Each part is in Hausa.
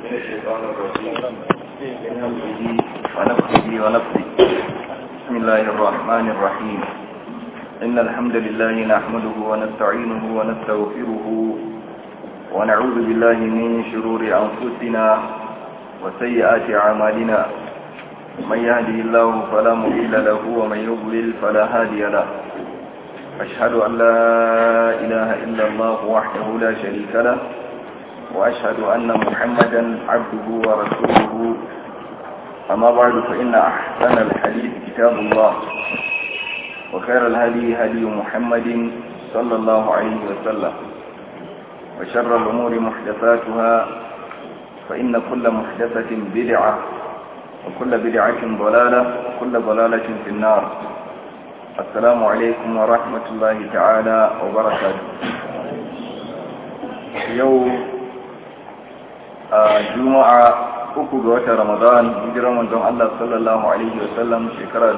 من الشيطان الرجيم من همزه ونفسه ونفسه بسم الله الرحمن الرحيم إن الحمد لله نحمده ونستعينه ونستغفره ونعوذ بالله من شرور أنفسنا وسيئات أعمالنا من يهده الله فلا مضل له ومن يضلل فلا هادي له أشهد أن لا إله إلا الله وحده لا شريك له وأشهد أن محمدا عبده ورسوله أما بعد فإن أحسن الحديث كتاب الله وخير الهدي هدي محمد صلى الله عليه وسلم وشر الأمور محدثاتها فإن كل محدثة بدعة وكل بدعة ضلالة وكل ضلالة في النار السلام عليكم ورحمة الله تعالى وبركاته يوم juma'a uku ga watan ramadan hijirar manzon Allah sallallahu alaihi wasallam shekara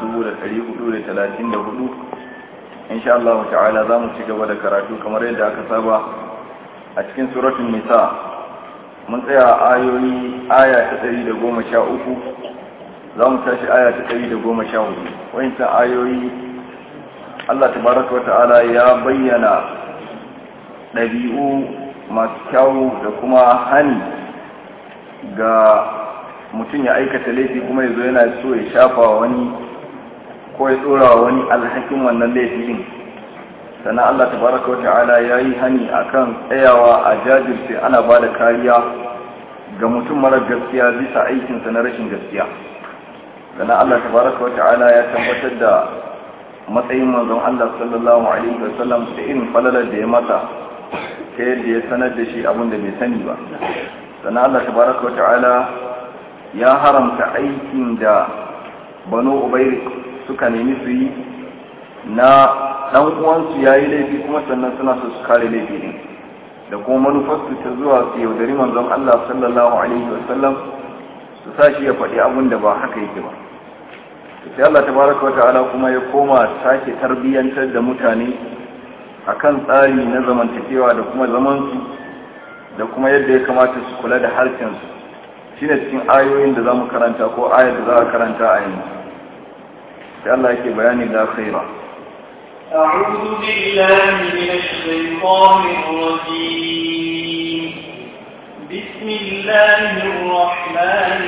1434 insha Allah ta'ala zamu ci gaba da karatu kamar yadda aka saba a cikin suratul nisa mun tsaya ayoyi aya ta 113 zamu tashi aya ta 114 wayannan ayoyi Allah tabaraka wa ta'ala ya bayyana ɗabi'u masu kyawu da kuma hani ga mutum ya aikata laifi kuma ya zo yana so ya shafa wani ko ya tsora wani alhakin wannan laifin sannan Allah tabaraka wata'ala ya yi hani akan tsayawa a jajirce ana ba da kariya ga mutum mara gaskiya bisa aikinsa na rashin gaskiya sannan Allah tabaraka wata'ala ya tabbatar da matsayin manzon Allah sallallahu alaihi wasallam da irin falalar da ya mata ta yadda ya sanar da shi abin da bai sani ba sannan Allah tabaraka wa ta'ala ya haramta aikin da banu ubair suka nemi su yi na dan uwansu yayi laifi kuma sannan suna so su kare laifi din da kuma manufarsu ta zuwa su yaudari manzon Allah sallallahu alaihi wasallam su sa shi ya faɗi abin da ba haka yake ba sai Allah tabaraka wa ta'ala kuma ya koma sake tarbiyyantar da mutane akan tsari na zamantakewa da kuma zamansu da kuma yadda ya kamata su kula da harshensu shi ne cikin ayoyin da za mu karanta ko ayar da za a karanta a yanzu sai Allah yake bayani da khaira أعوذ بالله من الشيطان الرجيم بسم الله الرحمن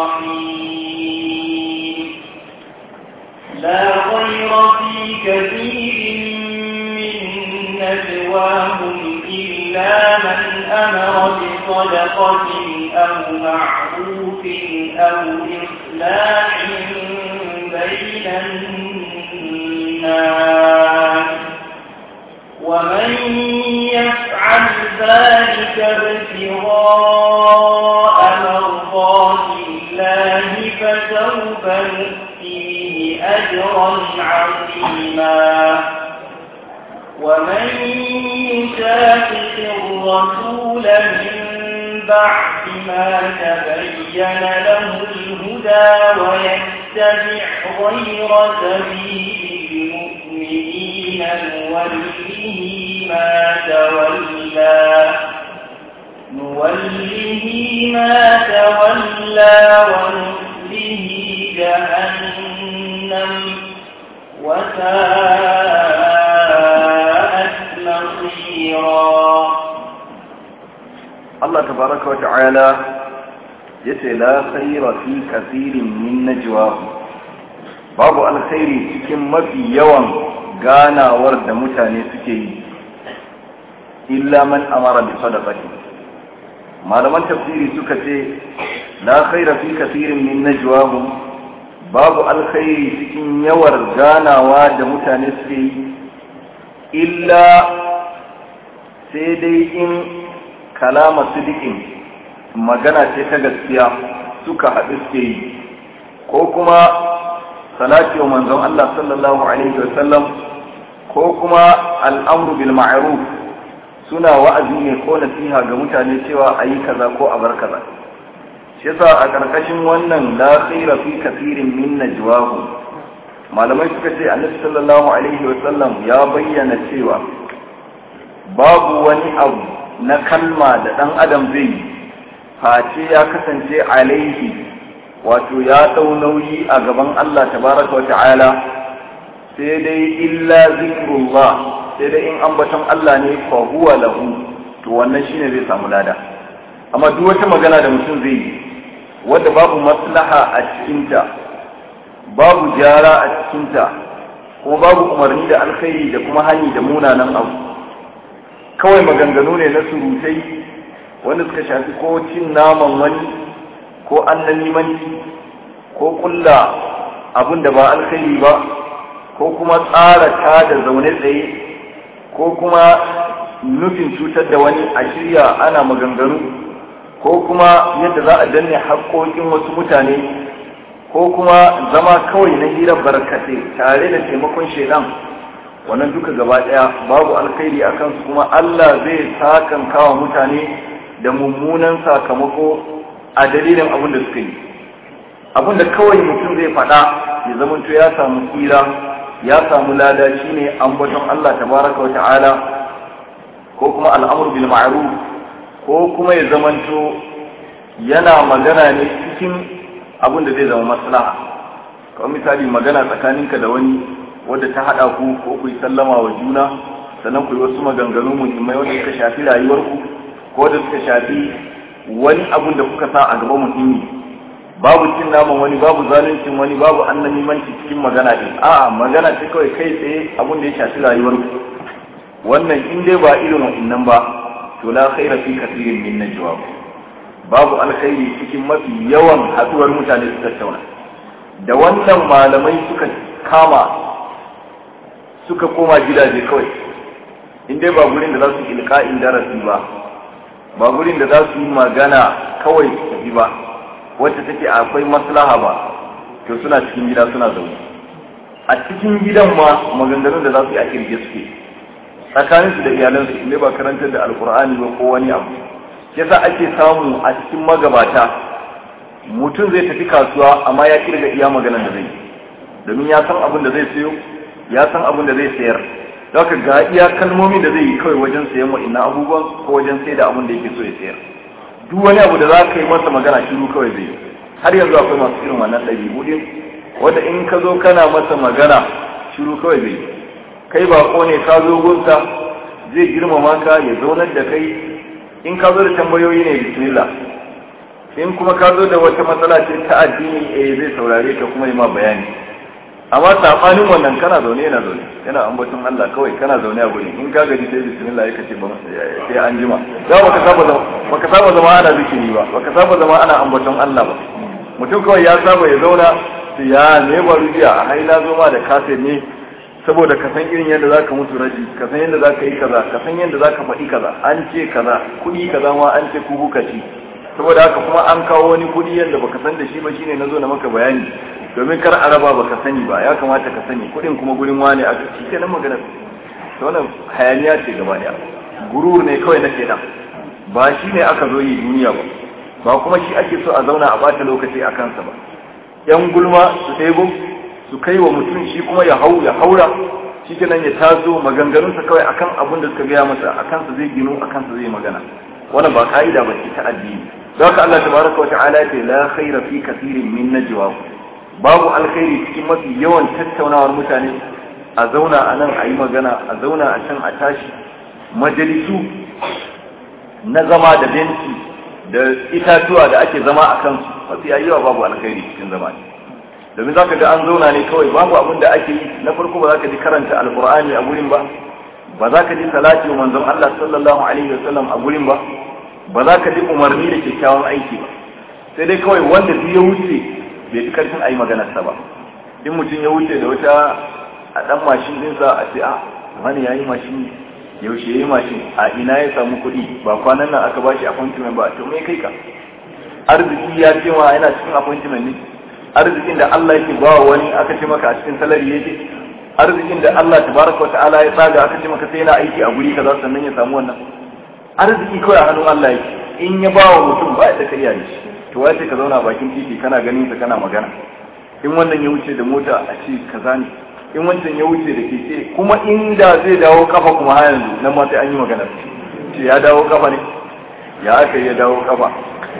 الرحيم لا خير في كثير من نجواهم إلا من أمر بصدقة أو معروف أو إصلاح بين الناس ومن يفعل ذلك ابتغاء مرضات الله فسوف نؤتيه أجرا عظيما ومن يشاقق الرسول من بعد ما تبين له الهدى ويتبع غير سبيل المؤمنين نوله ما تولى نوله ما تولى ونصله جهنم وساءت Allah tabaraka wa ta'ala yace la khayra fi kathirin min najwa babu alkhairi cikin mafi yawan ganawar da mutane suke yi illa man amara bi sadaqati malaman tafsiri suka ce la khayra fi kathirin min najwahum babu alkhairi cikin yawar ganawa da mutane suke yi illa sai dai in kalama sidikin magana ce ta gaskiya suka haɗu suke yi ko kuma salati wa manzon Allah sallallahu alaihi wasallam ko kuma al'amru bil ma'ruf suna wa'azi ne ko nasiha ga mutane cewa a yi kaza ko a bar kaza shi yasa a ƙarƙashin wannan la khaira fi kathirin min najwahu malamai suka ce annabi sallallahu alaihi wasallam ya bayyana cewa babu wani abu na kalma da ɗan adam zai yi face ya kasance alaihi wato ya dau nauyi a gaban Allah tabaraka wa ta'ala sai dai illa zikrullah sai dai in ambaton Allah ne fa huwa lahu to wannan shine zai samu lada amma duk wata magana da mutum zai yi wadda babu maslaha a cikinta babu gyara a cikinta kuma babu umarni da alkhairi da kuma hani da munanan abu kawai maganganu ne na surutai wanda suka shafi ko cin naman wani ko annalimanci ko kulla abin da ba alkhairi ba ko kuma tsara ta da zaune tsaye ko kuma nufin cutar da wani a shirya ana maganganu ko kuma yadda za a danne haƙoƙin wasu mutane ko kuma zama kawai na hirar barkatai tare da taimakon shaidan wannan duka gaba ɗaya babu alkhairi a kansu kuma Allah zai sakan kawa mutane da mummunan sakamako a dalilin abin da suka yi abin da kawai mutum zai faɗa ya zamanto ya samu tsira ya samu lada shine ambaton Allah tabaraka wa ta'ala ko kuma al'amur bil ma'ruf ko kuma ya zamanto yana magana ne cikin abin da zai zama maslaha kawai misali magana tsakaninka da wani wadda ta haɗa ku ko ku yi sallama wa juna sannan ku yi wasu maganganu muhimmai wanda suka shafi rayuwarku ko da suka shafi wani abun da kuka sa a gaba muhimmi babu cin naman wani babu zaluncin wani babu annamimanci cikin magana din a'a magana ce kawai kai tsaye abun da ya shafi rayuwarku wannan in dai ba irin wa'annan ba to la khaira fi kathirin min najwa babu alkhairi cikin mafi yawan haduwar mutane su tattauna da wannan malamai suka kama suka koma gidaje kawai in dai ba gurin da za su ilka'in darasi ba ba gurin da za su yi magana kawai tafi ba wacce take akwai maslaha ba to suna cikin gida suna zaune a cikin gidan ma maganganun da za su yi a kirge suke tsakanin su da iyalansu inda ba karantar da alkur'ani ba ko wani abu yasa ake samu a cikin magabata mutum zai tafi kasuwa amma ya kirga iya maganan da zai yi domin ya san abin da zai sayo ya san abin da zai sayar Zaka ga iya kalmomi da zai yi kawai wajen sayan wa'innan abubuwan ko wajen sai da abin da yake so ya sayar duk wani abu da za ka yi masa magana shiru kawai zai yi har yanzu akwai masu irin wannan ɗabi'u din wanda in ka zo kana masa magana shiru kawai zai yi kai ba ne ka zo gunsa zai girmama ka ya zaunar da kai in ka zo da tambayoyi ne bismillah in kuma ka zo da wata matsala ce ta addini eh zai saurare ka kuma yi ma bayani amma sabanin wannan kana zaune yana zaune yana ambaton Allah kawai kana zaune a gurin in ka gaji sai bismillah ya kace ba sai an jima da baka saba zama baka saba zama ana zikiri ba baka saba zama ana ambaton Allah ba mutum kawai ya saba ya zauna sai ya ne ba rubiya a haila zo ma da kase ne saboda ka san irin yadda zaka mutu raji ka san yadda zaka yi kaza ka san yadda zaka faɗi kaza an ce kaza kuɗi kaza ma an ce kuku ci saboda haka kuma an kawo wani kuɗi yadda baka san da shi ba shine nazo na maka bayani domin kar araba baka sani ba ya kamata ka sani kudin kuma gurin wane a shi ke nan magana to wannan hayaniya ce gaba daya gurur ne kawai na kenan ba shi ne aka zo yi duniya ba ba kuma shi ake so a zauna a bata lokaci a kansa ba yan gulma su ɗebo su kai wa mutum shi kuma ya hau ya haura shi kenan ya tazo maganganunsa kawai akan abin da suka gaya masa a kansa zai ginu a kansa zai magana wannan ba ka'ida ba ce ta addini don haka Allah tabaraka wa ta'ala ya ce la khaira fi kathirin min najwa babu alkhairi cikin mafi yawan tattaunawar mutane a zauna a nan a yi magana a zauna a can a tashi majalisu na zama da benci da itatuwa da ake zama a kansu mafi yawa babu alkhairi cikin zama ne domin za ka ga an zauna ne kawai babu abin da ake yi na farko ba za ka ji karanta alkur'ani a gurin ba ba za ka ji salati wa manzon Allah sallallahu alaihi wasallam a gurin ba ba za ka ji umarni da kyakkyawan aiki ba sai dai kawai wanda duk ya wuce bai fi karfin a yi maganarsa ba in mutum ya wuce da wata a ɗan mashin ɗinsa a ce a wani ya yi mashin yaushe ya yi mashin a ina ya samu kuɗi ba kwanan nan aka bashi appointment ba to me kai ka arziki ya ce ma yana cikin appointment ne arzikin da Allah yake ba wani aka ce maka a cikin salari yake arzikin da Allah tabaraka wa ta'ala ya tsaga aka ce maka sai yana aiki a guri kaza sannan ya samu wannan arziki kawai a hannun Allah yake in ya ba wa mutum ba da kai yayi to wace ka zauna bakin titi kana ganin sa kana magana in wannan ya wuce da mota a ce kaza ne in wancan ya wuce da keke kuma inda zai dawo kafa kuma har yanzu nan ma sai an yi magana ce ya dawo kafa ne ya aka ya dawo kafa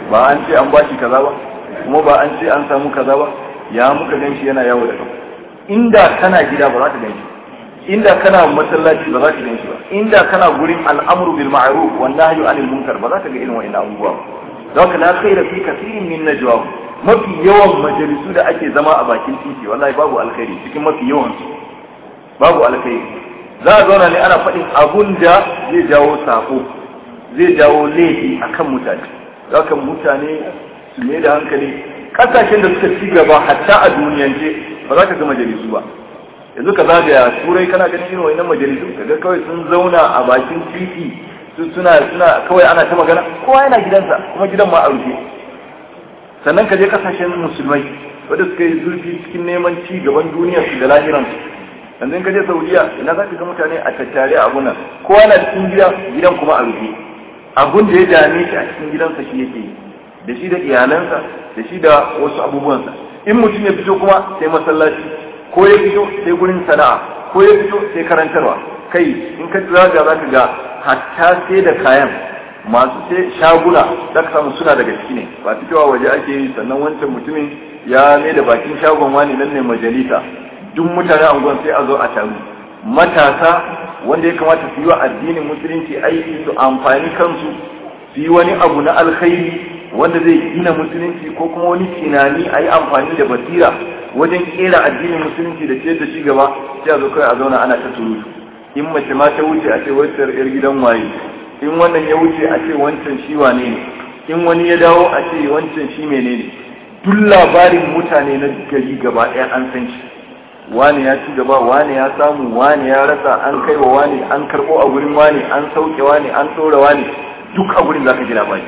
ba an ce an bashi kaza ba kuma ba an ce an samu kaza ba ya muka gan shi yana yawo da kafa inda kana gida ba za ka gan shi inda kana masallaci ba za ka gan shi ba inda kana gurin al'amru bil ma'ruf wan nahyu anil munkar ba za ka ga irin wa'annan abubuwa ba za ka la khaira fi kathirin min najwa mafi yawan majalisu da ake zama a bakin titi wallahi babu alkhairi cikin mafi yawan su babu alkhairi za a zauna ne ana faɗin abun da zai jawo sako zai jawo laifi akan mutane za ka mutane su ne da hankali kasashen da suka ci gaba hatta a duniyance ba za ka ga majalisu ba yanzu ka zagaya turai kana ganin irin wannan majalisu kaga kawai sun zauna a bakin titi su suna suna kawai ana ta magana kowa yana gidansa kuma gidan ma a rufe sannan ka je kasashen musulmai wanda suka yi zurfi cikin neman ci gaban duniyar su da lahiran su yanzu in ka je saudiya ina za ka ga mutane a tattare a gunan kowa na cikin gida gidan kuma a rufe abun da ya dame shi a cikin gidansa shi yake yi da shi da iyalansa da shi da wasu abubuwansa in mutum ya fito kuma sai masallaci ko ya fito sai gurin sana'a ko ya fito sai karantarwa kai in ka zaga za ka ga hatta sai da kayan masu sai shaguna za ka samu suna daga ciki ne ba fitowa waje ake yi sannan wancan mutumin ya mai da bakin shagon wani nan ne majalisa duk mutane angon sai a zo a taru matasa wanda ya kamata su yi wa addinin musulunci aiki su amfani kansu su yi wani abu na alkhairi wanda zai gina musulunci ko kuma wani tunani a yi amfani da basira wajen kera addinin musulunci da ciyar da shi gaba sai a zo kai a zauna ana ta surutu in mace ma ta wuce a ce wancan yar gidan waye in wannan ya wuce a ce wancan shi wane ne in wani ya dawo a ce wancan shi menene duk labarin mutane na gari gaba ɗaya an san shi wane ya ci gaba wane ya samu wane ya rasa an kai wa wane an karɓo a gurin wane an sauke wane an tsora wane duk a gurin zaka ji labari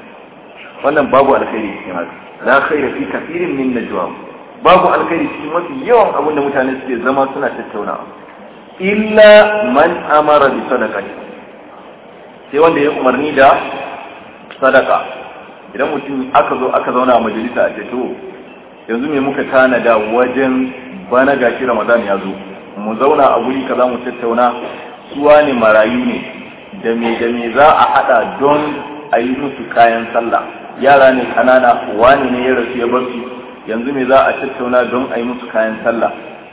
wannan babu alkhairi cikin haka la khaira fi kafirin min najwa babu alkhairi cikin mafi yawan abin da mutane suke zama suna tattaunawa illa man amara bi sadaqati sai wanda ya umarni da sadaka idan mutum aka zo aka zauna a majalisa a ce to yanzu me muka tanada wajen bana gashi ramadan ya zo mu zauna a guri kaza mu tattauna suwa ne marayu ne da me da me za a hada don a yi musu kayan sallah yara ne kanana wani ne ya rasu ya bar su yanzu me za a tattauna don a yi musu kayan sallah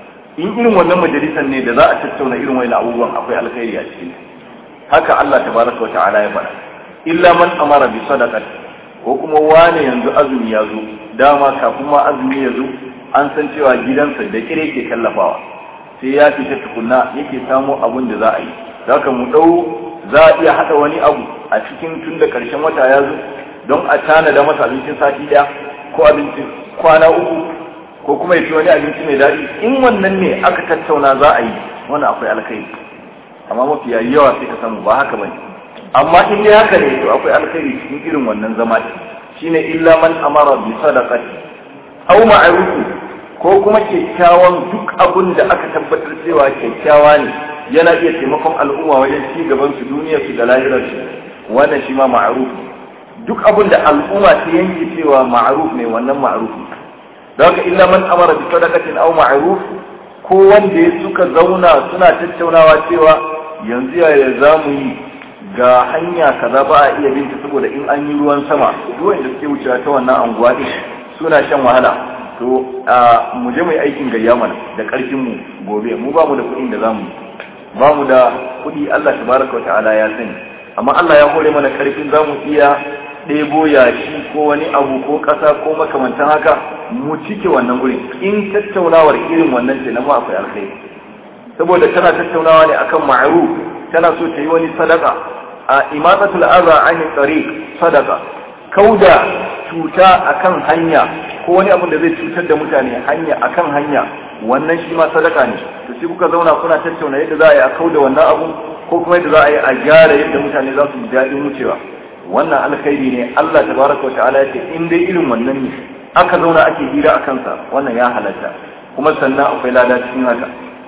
in irin wannan majalisar ne da za a tattauna irin wani abubuwan akwai alkhairi a cikin haka Allah tabaraka wa ta'ala ya faɗa illa man amara bi sadaqati ko kuma wane yanzu azumi ya zo dama kafin ma azumi ya zo an san cewa gidansa da kire ke kallafawa sai ya fita tukunna yake samo abun da za a yi zaka mu dau za a iya hada wani abu a cikin tun da karshen wata ya zo don a tanada masa abincin sati daya ko abincin kwana uku ko kuma ya ci wani abinci mai daɗi in wannan ne aka tattauna za a yi wannan akwai alkhairi amma mafiya yawa sai ka samu ba haka bane amma in dai haka ne to akwai alkhairi cikin irin wannan zama shine illa man amara bi sadaqati aw ma'ruf ko kuma kyakkyawan duk abun da aka tabbatar cewa kyakkyawa ne yana iya taimakon al'umma wajen ci gaban su duniyar su da lahirar su wannan shi ma ma'ruf duk abun da al'umma ta yanke cewa ma'ruf ne wannan ma'ruf da haka illa man amara bi sadaqatin aw ma'ruf ko wanda ya suka zauna suna tattaunawa cewa yanzu yaya za mu yi ga hanya kaza ba a iya binta saboda in an yi ruwan sama ruwan da suke wucewa ta wannan anguwa din suna shan wahala to a mu je mu yi aikin gayya mana da karfin mu gobe mu ba mu da kuɗin da zamu ba mu da kuɗi Allah tabaraka wa ta'ala ya sani amma Allah ya hore mana karfin zamu iya ɗebo yashi ko wani abu ko ƙasa ko makamantan haka mu cike wannan gurin in tattaunawar irin wannan ce na mu akwai alkhairi saboda tana tattaunawa ne akan ma'ruf tana so ta yi wani sadaka a imatatul aza an tariq sadaka kauda cuta akan hanya ko wani abu da zai cutar da mutane hanya akan hanya wannan shi ma sadaka ne to sai kuka zauna kuna tattauna yadda za a yi a kauda wannan abu ko kuma yadda za a yi a gyara yadda mutane za su ji daɗin wucewa wannan alkhairi ne Allah tabaraka wa ta'ala ya ce in dai irin wannan ne aka zauna ake hira a kansa wannan ya halatta kuma sannan akwai lada cikin haka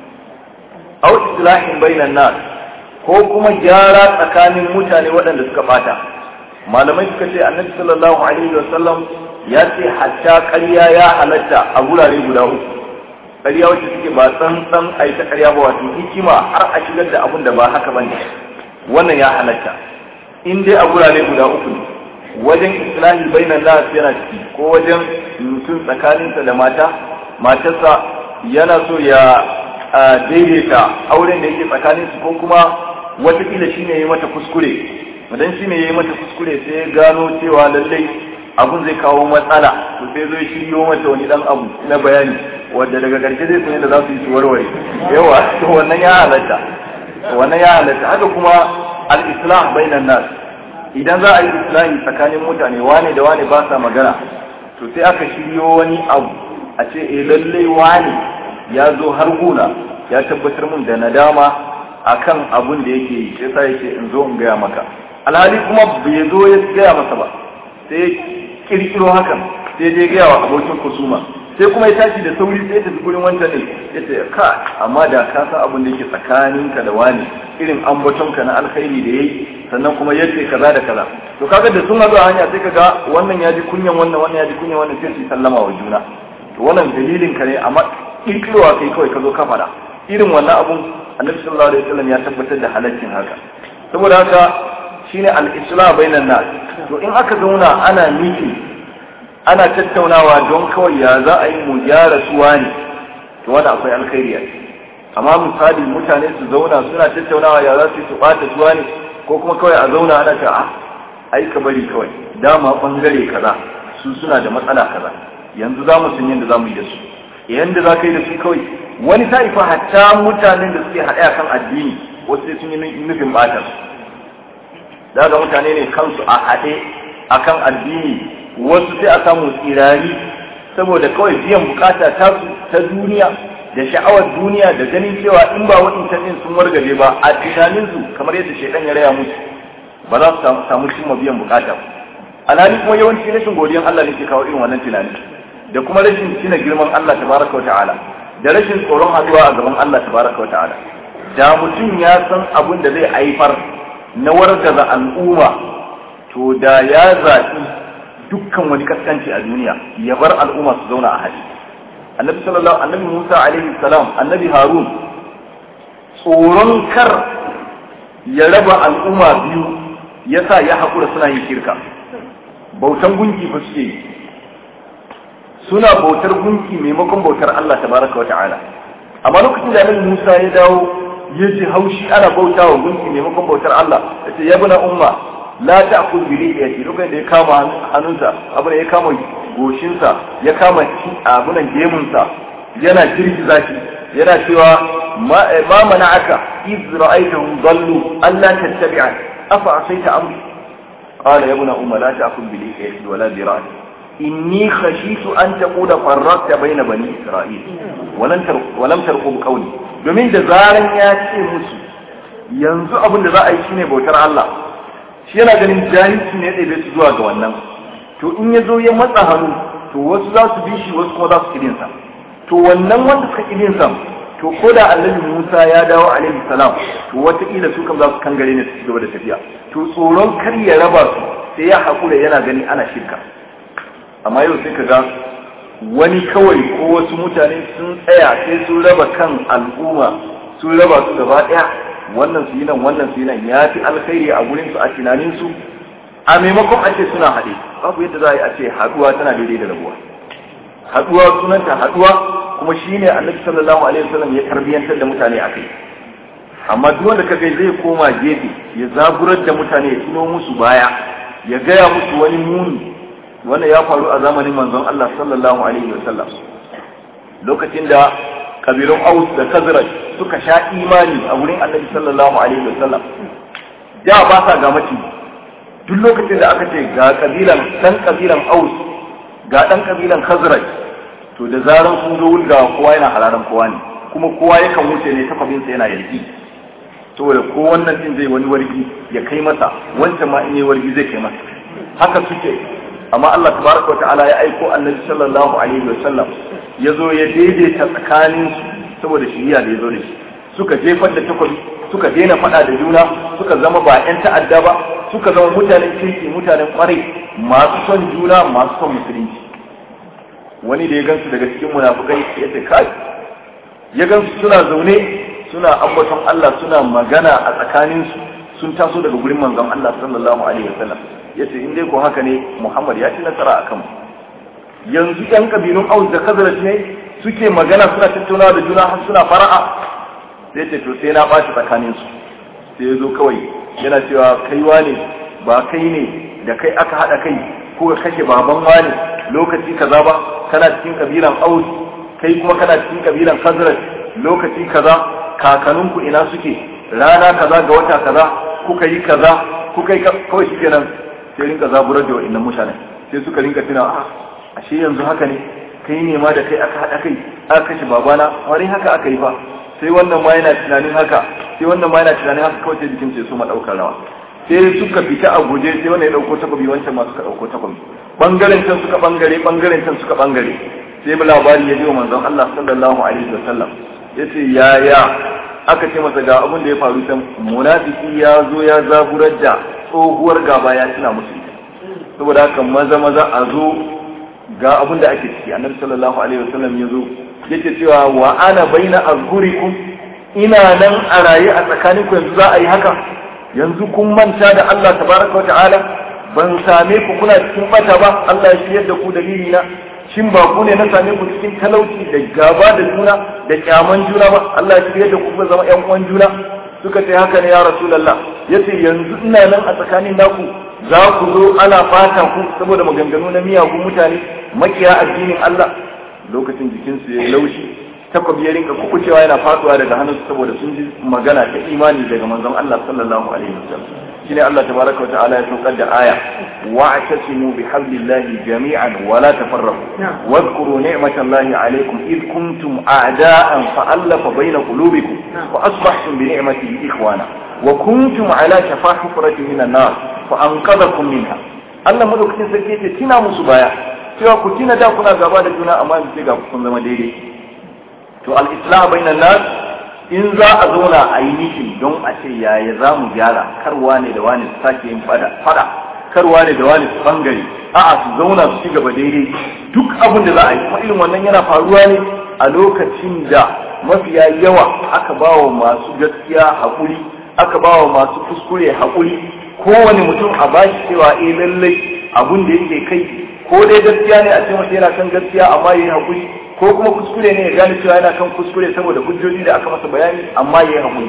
aw islahin bainan nas ko kuma gyara tsakanin mutane waɗanda suka bata malamai suka ce annabi sallallahu alaihi wasallam ya ce hatta ƙarya ya halatta a gurare guda uku ƙarya wacce suke ba tsantsan a yi ta ƙarya ba wato hikima har a shigar da abun da ba haka ba ne wannan ya halatta in dai a gurare guda uku ne wajen islahi bainan nas yana ciki ko wajen mutum tsakaninsa da mata matarsa yana so ya daidaita auren da yake tsakaninsu ko kuma watakila shi ne ya yi mata kuskure idan shi ne ya yi mata kuskure sai ya gano cewa lallai abun zai kawo matsala to sai zo shiryo mata wani dan abu na bayani wanda daga karshe zai sanya da za su yi su warware yawa to wannan ya halatta wannan ya halatta haka kuma al-islam bainan nas idan za a yi islahi tsakanin mutane wane da wane ba sa magana to sai aka shiryo wani abu a ce eh lallai wane ya zo har guna ya tabbatar mun da nadama akan abun da yake yi sai sai yake in zo in gaya maka alhali kuma bai zo ya gaya masa ba sai kirkiro hakan sai je gaya wa abokin kusuma sai kuma ya tashi da sauri sai ya tafi gurin wancan ne ya ce ka amma da ka san abin da yake tsakaninka da wani irin ambatonka na alkhairi da yayi sannan kuma yace kaza da kaza to kaga da sun hazo a hanya sai kaga wannan ya ji kunyan wannan wannan ya ji kunyan wannan sai su sallama wa juna to wannan dalilin ka ne amma kirkirowa kai kawai ka zo ka fada irin wannan abun annabi sallallahu alaihi wasallam ya tabbatar da halaccin haka saboda haka shine al-islam bainan nas to in aka zauna ana miki ana tattaunawa don kawai ya za a yi mu gyara suwa ne to wanda akwai alkhairi a amma misali mutane su zauna suna tattaunawa ya za su yi su bata suwa ne ko kuma kawai a zauna ana ta a ai ka bari kawai dama bangare kaza su suna da matsala kaza yanzu za mu san yadda za mu yi da su yanda za ka yi da su kawai wani ta'ifa hatta mutanen da suke haɗe a kan addini wasu sai sun yi nufin bata su daga mutane ne kansu a haɗe a kan addini wasu sai a samu tsirari saboda kawai biyan bukata ta ta duniya da sha'awar duniya da ganin cewa in ba waɗancan ɗin sun wargaje ba a tunaninsu kamar yadda shaidan ya raya musu ba za su samu cimma biyan bukata alhali kuma yawanci rashin godiyan Allah ne ke kawo irin wannan tunani da kuma rashin tuna girman Allah tabaraka wa ta'ala da rashin tsoron haduwa a gaban Allah tabaraka wa ta'ala da mutum ya san abin da zai haifar na wargaza al'umma to da ya zaɓi dukkan wani kaskanci a duniya ya bar al'umma su zauna a hali annabi sallallahu annabi Musa alaihi salam annabi Harun tsoron kar ya raba al'umma biyu yasa ya haƙura suna yin shirka bautan gunki ba suke yi suna bautar gunki maimakon bautar Allah tabaraka wa ta'ala amma lokacin da annabi Musa ya dawo ya ji haushi ana bauta wa gunki maimakon bautar Allah yace ya bana umma la ta'kul bi liyati lokacin da ya kama hannunsa abin ya kama goshinsa ya kama abunan gemunsa yana girgiza shi yana cewa ma mana'aka iz ra'aytahum dallu alla tattabi'an afa asaita amri qala ya bana umma la ta'kul bi liyati wala bi ra'si inni khashitu an taqula farraqta bayna bani isra'il walam tar walam tarqub qawli domin da zaran ya ce musu yanzu abin da za a yi shine bautar Allah shi yana ganin jahilci ne da su zuwa ga wannan to in ya zo ya matsa hannu to wasu za su bi shi wasu kuma za su kidin sa to wannan wanda suka kidin sa to ko da annabi Musa ya dawo alaihi salam to wataƙila su kam za su kangare ne su ci gaba da tafiya to tsoron kar ya raba su sai ya haƙura yana gani ana shirka amma yau sai ka ga wani kawai ko wasu mutane sun tsaya sai sun raba kan al'umma sun raba su gaba ɗaya wannan su yi nan wannan su yi nan ya fi alkhairi a gurin su a tunanin su a maimakon a ce suna haɗe babu yadda za a yi a ce haɗuwa tana daidai da rabuwa haɗuwa sunanta haɗuwa kuma shine annabi sallallahu alaihi wasallam ya tarbiyantar da mutane a kai amma duk wanda kaga zai koma gefe ya zaburar da mutane ya tuno musu baya ya gaya musu wani muni wannan ya faru a zamanin manzon Allah sallallahu alaihi wasallam lokacin da kabilun Aus da Khazraj suka sha imani a wurin Annabi sallallahu alaihi wasallam da ba sa ga mace duk lokacin da aka ce ga kabilan dan kabilan Aus ga dan kabilan Khazraj to da zaran sun zo wulga kowa yana hararan kowa ne kuma kowa yakan wuce ne takabinsa yana yarki saboda ko wannan din zai wani wargi ya kai masa wancan ma in yi wargi zai kai masa haka suke amma Allah tabaraka wa ta'ala ya aiko annabi sallallahu alaihi wa sallam ya zo ya daidaita tsakanin su saboda shiriya da ya zo da shi suka jefar da takobi suka daina faɗa da juna suka zama ba 'yan ta'adda ba suka zama mutanen kirki mutanen kwarai masu son juna masu son musulunci wani da ya gansu daga cikin munafukai ya ce kai ya gansu suna zaune suna ambaton Allah suna magana a tsakaninsu sun taso daga gurin manzon Allah sallallahu alaihi wasallam yace in dai ko haka ne Muhammad ya ci nasara akan mu yanzu yan kabilun Aus da Khazraj ne suke magana suna tattaunawa da juna har suna fara'a sai ce to sai na bashi tsakanin su sai ya zo kawai yana cewa kaiwa ne ba kai ne da kai aka hada kai ko ka kashe baban wani lokaci kaza ba kana cikin kabilan Aus kai kuma kana cikin kabilan Khazraj lokaci kaza kakaninku ina suke rana kaza ga wata kaza kuka yi kaza kuka yi kawai shi kenan sai rinka zaburar da wa'annan mutanen sai suka rinka tuna a ashe yanzu haka ne kai ne ma da kai aka haɗa kai aka kashe babana wani haka aka yi fa sai wannan ma yana tunanin haka sai wannan ma yana tunanin haka kawai sai jikin sai su ma ɗaukar rawa sai suka fita a guje sai wannan ya ɗauko takobi wancan ma suka ɗauko takobi bangaren can suka bangare bangaren can suka bangare sai mu labari ya ji wa manzon Allah sallallahu alaihi wasallam yace yaya aka ce masa ga abin da ya faru can munafiki ya zo ya zaburar da tsohuwar gaba ya tuna musu saboda haka maza maza a zo ga abin da ake ciki annabi sallallahu alaihi wasallam ya zo yake cewa wa ana baina azhurikum ina nan a raye a tsakanin ku yanzu za a yi haka yanzu kun manta da Allah tabaraka wa ta'ala ban same ku kuna cikin bata ba Allah ya shiyar da ku dalili na shin ba ku ne na same ku cikin talauci da gaba da juna da kyaman juna ba Allah ya shirye da ku ku zama ƴan uwan juna suka ce haka ne ya rasulullah yace yanzu ina nan a tsakanin naku za ku zo ana fata ku saboda maganganu na miyagun mutane makiya addinin Allah lokacin jikinsu ya laushi takobi ya rinka kukucewa yana faduwa daga hannunsu saboda sun ji magana ta imani daga manzon Allah sallallahu alaihi wasallam shine Allah tabaraka wa ta'ala ya saukar da aya wa'tasimu bihablillahi jami'an wa la tafarraqu wadhkuru ni'matallahi alaykum id kuntum a'da'an fa'alafa bayna qulubikum wa asbahtum bi ni'matihi ikhwana wa kuntum ala shafa hufratin minan nar fa anqadhakum minha Allah madaukakin sarki yace tina musu baya cewa ku tina da kuna gaba da juna amma yanzu ga kun zama daidai to al-islam bainan nas in za a zauna a yi mitin don a ce yaya za mu gyara karwa ne da wani su sake yin fada fada karwa ne da wani su bangare a'a su zauna su ci gaba daidai duk abin da za a yi kuma irin wannan yana faruwa ne a lokacin da mafiya yawa aka ba wa masu gaskiya haƙuri aka ba wa masu kuskure haƙuri kowane mutum a bashi cewa eh lallai abun da yake kai ko dai gaskiya ne a ce masa yana kan gaskiya amma yayi haƙuri ko kuma kuskure ne ya gane cewa yana kan kuskure saboda hujjoji da aka masa bayani amma ya yi haƙuri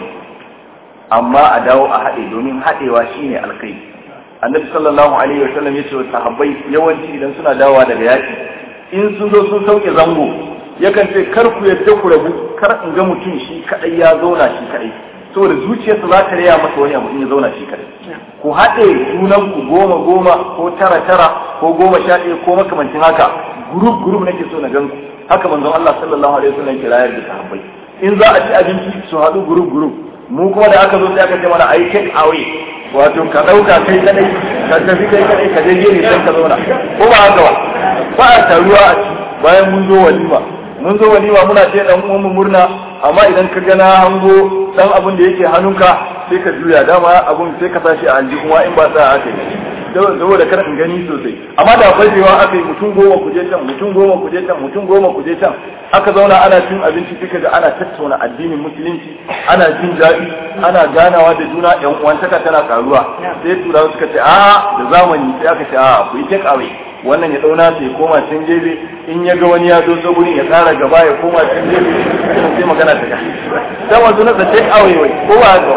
amma a dawo a haɗe domin haɗewa shine alkai annabi sallallahu alaihi wa sallam yace wa sahabbai yawanci idan suna dawowa daga yaki in sun zo sun sauke zango yakan ce kar ku yadda ku rabu kar in ga mutum shi kadai ya zauna shi kadai saboda zuciyarsa za ta raya masa wani abu in ya zauna shi kadai ku haɗe junan ku goma goma ko tara tara ko goma sha ɗaya ko makamancin haka group group nake so na gan ku haka manzon Allah sallallahu alaihi wasallam ke rayar da sahabbai in za a ci abinci su haɗu group group mu kuma da aka zo sai aka ce mana ai take away wato ka ɗauka kai kadai ka tafi kai kadai ka je ne sai ka zauna ko ba haka ba ba a taruwa a ci bayan mun zo walima mun zo walima muna ce dan uwan mu murna amma idan ka gana hango dan abin da yake hannunka sai ka juya dama abun sai ka tashi a aljihu kuma in ba sa aka yi saboda kar in gani sosai amma da fajewa aka yi mutum goma kuje can mutum goma kuje can mutum goma kuje can aka zauna ana cin abinci duka ga ana tattauna addinin musulunci ana jin daɗi ana ganawa da juna yan uwantaka tana karuwa sai turawa suka ce a da zamani sai aka ce a ku yi take away wannan ya dauna sai koma can gefe in ya ga wani ya zo ta gurin ya tsara gaba ya koma can gefe sai magana ta ga sai wanzu na da take away wai ko ba haka ba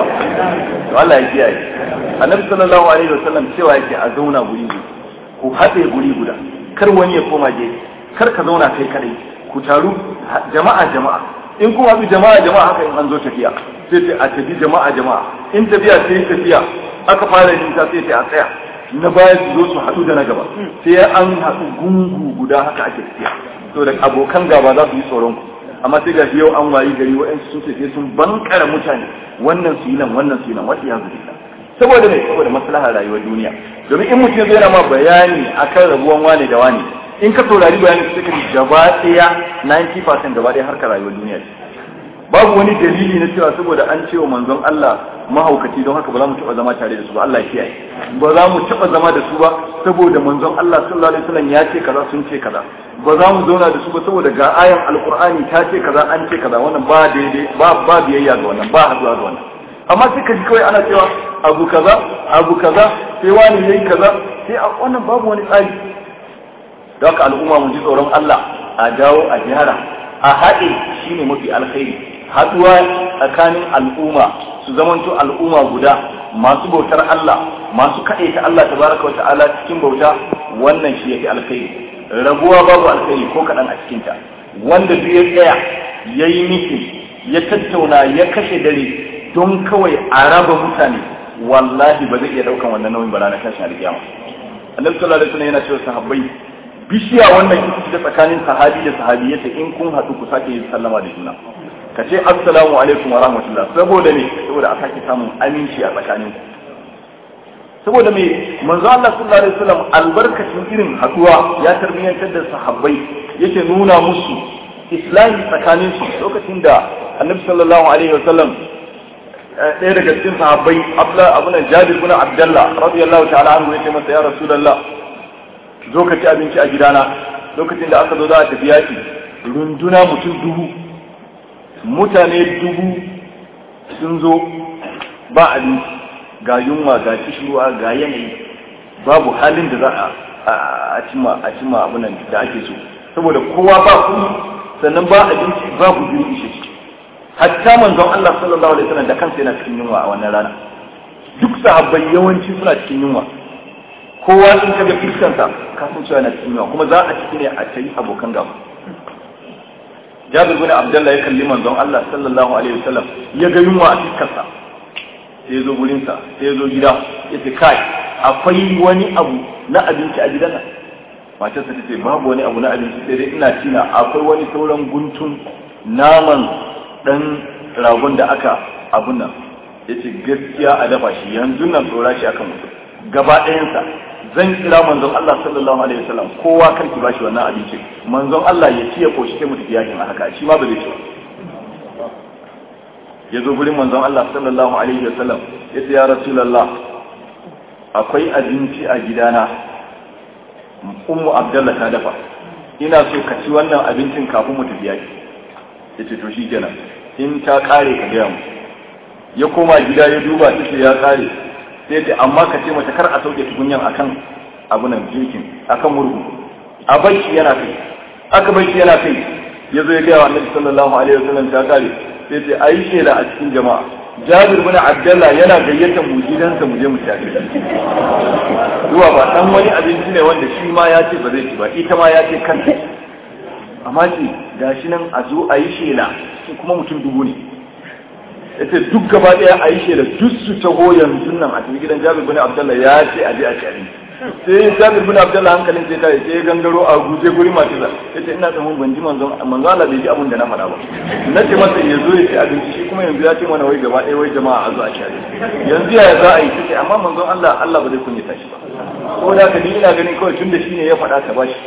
to Allah ya kiyaye annabi sallallahu alaihi wasallam cewa yake a zauna guri guda ku haɗe guri guda kar wani ya koma gefe kar ka zauna kai kadai ku taru jama'a jama'a in kuma bi jama'a jama'a haka in an zo tafiya sai sai a tafi jama'a jama'a in tafiya sai tafiya aka fara yin ta sai a tsaya na baya su zo su haɗu da na gaba sai an haɗu gungu guda haka ake tafiya to da abokan gaba za su yi tsoron ku amma sai gashi yau an wayi gari wa'ansu sun tafi sun bankara mutane wannan su yi nan wannan su yi nan wasu ya zubi saboda mai saboda maslahar rayuwar duniya domin in mutum zai ma bayani akan rabuwan wane da wane in ka saurari bayani su suka gaba ɗaya 90% gaba ɗaya harkar rayuwar duniya ce babu wani dalili na cewa saboda an ce wa manzon Allah mahaukaci don haka ba za mu taɓa zama tare da su ba Allah ya kiyaye ba za mu taɓa zama da su ba saboda manzon Allah sallallahu alaihi wasallam ya ce kaza sun ce kaza ba za mu zauna da su ba saboda ga ayan alqur'ani ta ce kaza an ce kaza wannan ba daidai ba ba biyayya ga wannan ba hazuwa ga wannan amma sai ka ji kawai ana cewa abu kaza abu kaza sai wani yayi kaza sai a wannan babu wani tsari don haka al'umma mu ji tsoron Allah a dawo a gyara a haɗe shine mafi alkhairi haɗuwa tsakanin al'umma su zamanto al'umma guda masu bautar Allah masu kaɗe ta Allah tabaraka wa ta'ala cikin bauta wannan shi yake alkhairi rabuwa babu alkhairi ko kaɗan a cikinta wanda duk ya tsaya ya yi mitin ya tattauna ya kashe dare don kawai a raba mutane wallahi ba zai iya ɗaukan wannan nauyin ba ranar tashin alƙiyama annabi sallallahu alaihi wasallam yana cewa sahabbai bishiya wannan ita ce tsakanin sahabi da sahabi yace in kun haɗu ku sake yin sallama da juna ka ce assalamu alaikum wa rahmatullah saboda me saboda a sake samun aminci a tsakanin ku saboda me manzo Allah sallallahu alaihi wasallam albarkacin irin haduwa ya tarbiyyantar da sahabbai yake nuna musu islami tsakanin su lokacin da annabi sallallahu alaihi wasallam ɗaya daga cikin sahabbai abla abunan jabir bin abdullah radiyallahu ta'ala anhu yace masa ya rasulullah zo ka ci abinci a gidana lokacin da aka zo za a tafi yaki runduna mutum dubu mutane dubu sun zo ba abinci ga yunwa ga kishirwa ga yanayi babu halin da za a cimma a cimma abunan da ake so saboda kowa ba kuɗi sannan ba abinci babu biyu ishe shi hatta manzon Allah sallallahu alaihi wasallam da kansa yana cikin yunwa a wannan rana duk sahabbai yawanci suna cikin yunwa kowa in kaga fiskansa ka san cewa yana cikin yunwa kuma za a ciki ne a tayi abokan gaba Jabir bin Abdullah ya kalli manzon Allah sallallahu alaihi wasallam ya ga yunwa a fiskarsa sai ya zo gurinsa sai ya zo gida ya ce kai akwai wani abu na abinci a gidan nan matarsa ta ce babu wani abu na abinci sai dai ina tina akwai wani sauran guntun naman dan ragon da aka abun nan ya ce gaskiya a dafa shi yanzu nan tsora shi akan mutum gaba ɗayansa zan kira manzon Allah sallallahu alaihi wasallam kowa kan ki bashi wannan abinci manzon Allah ya ci ya koshi sai mu tafi yakin haka shi ma ba zai ci ya zo gurin manzon Allah sallallahu alaihi wasallam ya ce ya rasulullah akwai abinci a gidana ummu abdullah ta dafa ina so ka ci wannan abincin kafin mu tafi yaki ya ce to shikenan in ta kare ka gaya mu ya koma gida ya duba ta ya kare sai ce amma ka ce mata kar a sauke tukunyan akan abunan girkin akan murhu a bashi yana kai aka bashi yana kai ya zo ya gaya wa annabi sallallahu alaihi wasallam ta kare sai ce ayi shela a cikin jama'a jabir bin abdullah yana gayyatar mu gidansa mu je mu tafi zuwa ba dan wani abinci ne wanda shi ma ya ce ba zai ci ba ita ma ya ce kanta amma ce gashi nan a zo a yi shela kuma mutum dubu ne yace duk gaba daya a yi shela duk su taho yanzu nan a cikin gidan jabir bin abdullah ya ce a je a ci abinci sai jabir bin abdullah hankalin sai ta sai gangaro a guje guri masu za yace ina tsamun ban ji manzon manzon Allah bai ji abin da na faɗa ba na ce masa ya zo ya ci abinci shi kuma yanzu ya ce mana wai gaba ɗaya wai jama'a a zo a ci abinci yanzu yaya za a yi take amma manzon Allah Allah ba zai kunyata shi ba ko da ka ni ina ganin kawai tunda shine ya faɗa ka bashi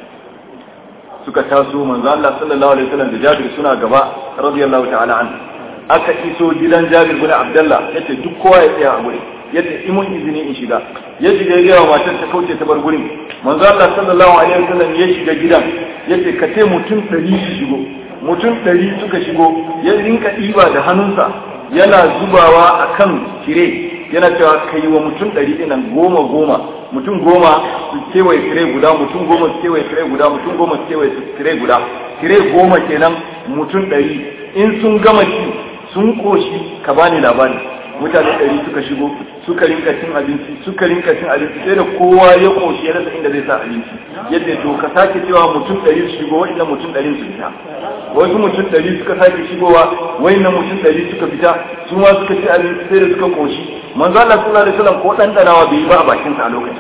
suka taso manzon Allah sallallahu alaihi wasallam da Jabir suna gaba radiyallahu ta'ala anhu aka iso gidan Jabir bin Abdullah yace duk kowa ya tsaya a gurin yadda imun izini in shiga ya shiga ya gaya matar ta kauce ta bar gurin manzo Allah sallallahu alaihi wasallam ya shiga gidan yace ka ce mutum 100 su shigo mutum 100 suka shigo ya rinka diba da hannunsa yana zubawa akan tire yana cewa kai wa mutum 100 dinan goma goma mutum goma su kewaye tire guda mutum goma su kewaye tire guda mutum goma su kewaye tire guda tire goma kenan mutum 100 in sun gama ci sun koshi ka bani labari mutane ɗari suka shigo suka rinka cin abinci suka rinka cin abinci sai da kowa ya koshi ya rasa inda zai sa abinci yadda to ka sake cewa mutum ɗari su shigo wa'innan mutum ɗari su fita wasu mutum ɗari suka sake shigowa wa'innan mutum ɗari suka fita su ma suka ci abinci sai da suka koshi manzo Allah sallallahu alaihi wasallam ko dan danawa bai yi ba a bakin sa a lokacin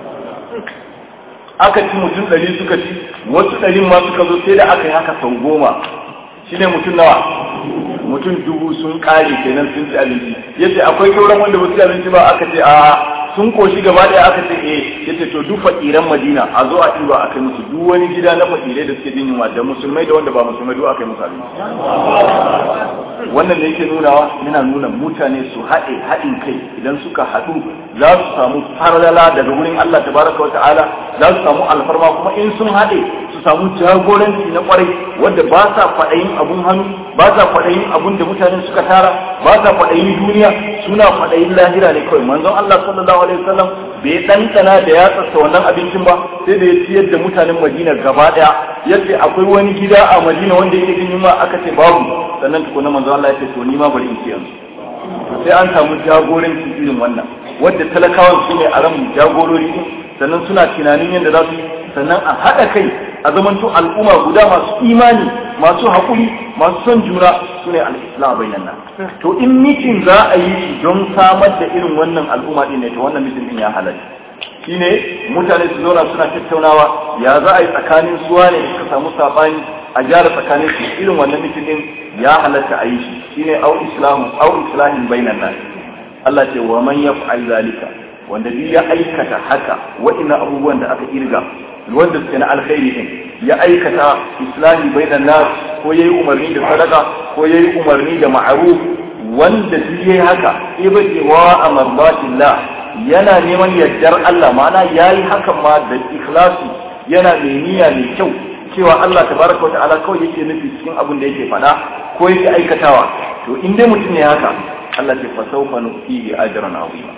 aka ci mutum ɗari suka ci wasu ɗarin ma suka zo sai da aka yi haka sau goma shine mutum nawa mutum dubu sun kare kenan sun ci abinci yace akwai sauran wanda ba su ci abinci ba aka ce a sun koshi gaba daya aka ce eh yace to duk fakiran Madina a zo a ɗiba a kai musu duk wani gida na fakirai da suke jin yunwa da musulmai da wanda ba musulmai duk aka yi musu abinci wannan ne yake nunawa yana nuna mutane su haɗe haɗin kai idan suka haɗu za su samu farlala daga wurin Allah tabaraka wa ta'ala za su samu alfarma kuma in sun haɗe su samu jagoranci na kwarai wanda ba sa faɗayin abun hannu ba sa faɗayin abun da mutane suka tara ba sa faɗayin duniya suna faɗayin lahira ne kawai manzon Allah sallallahu alaihi wasallam bai ɗanɗana da ya tsasa wannan abincin ba sai da ya ciyar da mutanen madina gaba ɗaya yace akwai wani gida a madina wanda yake jin yunwa aka ce babu sannan tukuna manzo Allah ya ce to ni ma bari in ciyar to sai an samu jagoranci irin wannan wadda talakawan su ne a ran jagorori din sannan suna tunanin yadda za su yi sannan a haɗa kai a zamanto al'umma guda masu imani masu haƙuri masu son juna su ne al'islam bainan nan to in mitin za a yi shi don samar da irin wannan al'umma ɗin ne to wannan mitin ɗin ya halatta shine mutane su zauna suna tattaunawa ya za a yi tsakanin suwa ne suka samu saɓani a gyara tsakanin su irin wannan mitin ɗin ya halatta a yi shi shine au islamu au islahin bainan nan Allah ce wa man yaf'al zalika wanda duk ya aikata haka wa'ina abubuwan da aka irga wanda suke na alkhairi din ya aikata islami bainan nas ko yayi umarni da sadaka ko yayi umarni da ma'ruf wanda duk yayi haka ibadi wa amarbatillah yana neman yardar Allah ma'ana yayi hakan ma da ikhlasi yana mai niyya mai kyau cewa Allah tabaraka wa ta'ala kawai yake nufi cikin abin da yake faɗa ko yake aikatawa to in dai mutum ne haka Allah ce fa sawfa nu'tihi ajran azima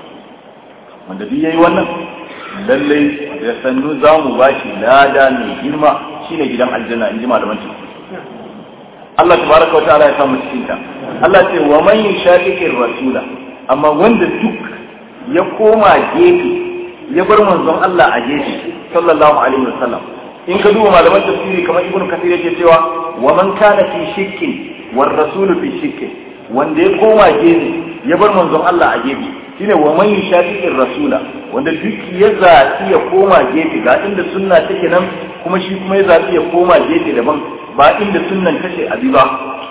wanda duk yayi wannan lalle da sannu za mu ba shi lada mai girma shine gidan aljanna in ji malaman tafsir Allah tabaraka wa ta'ala ya samu cikin ta Allah ce wa man yushaqiqir rasula amma wanda duk ya koma gefe ya bar manzon Allah a gefe sallallahu alaihi wasallam in ka duba malaman tafsiri kamar ibnu kathir yake cewa wa man kana fi shirkin war rasulu fi shirkin wanda ya koma gefe ya bar manzon Allah a gefe shine wa man yushaqiqir rasula wanda duk ya zaɓi ya koma gefe ga inda sunna take nan kuma shi kuma ya zaɓi ya koma gefe daban ba inda sunnan take abi ba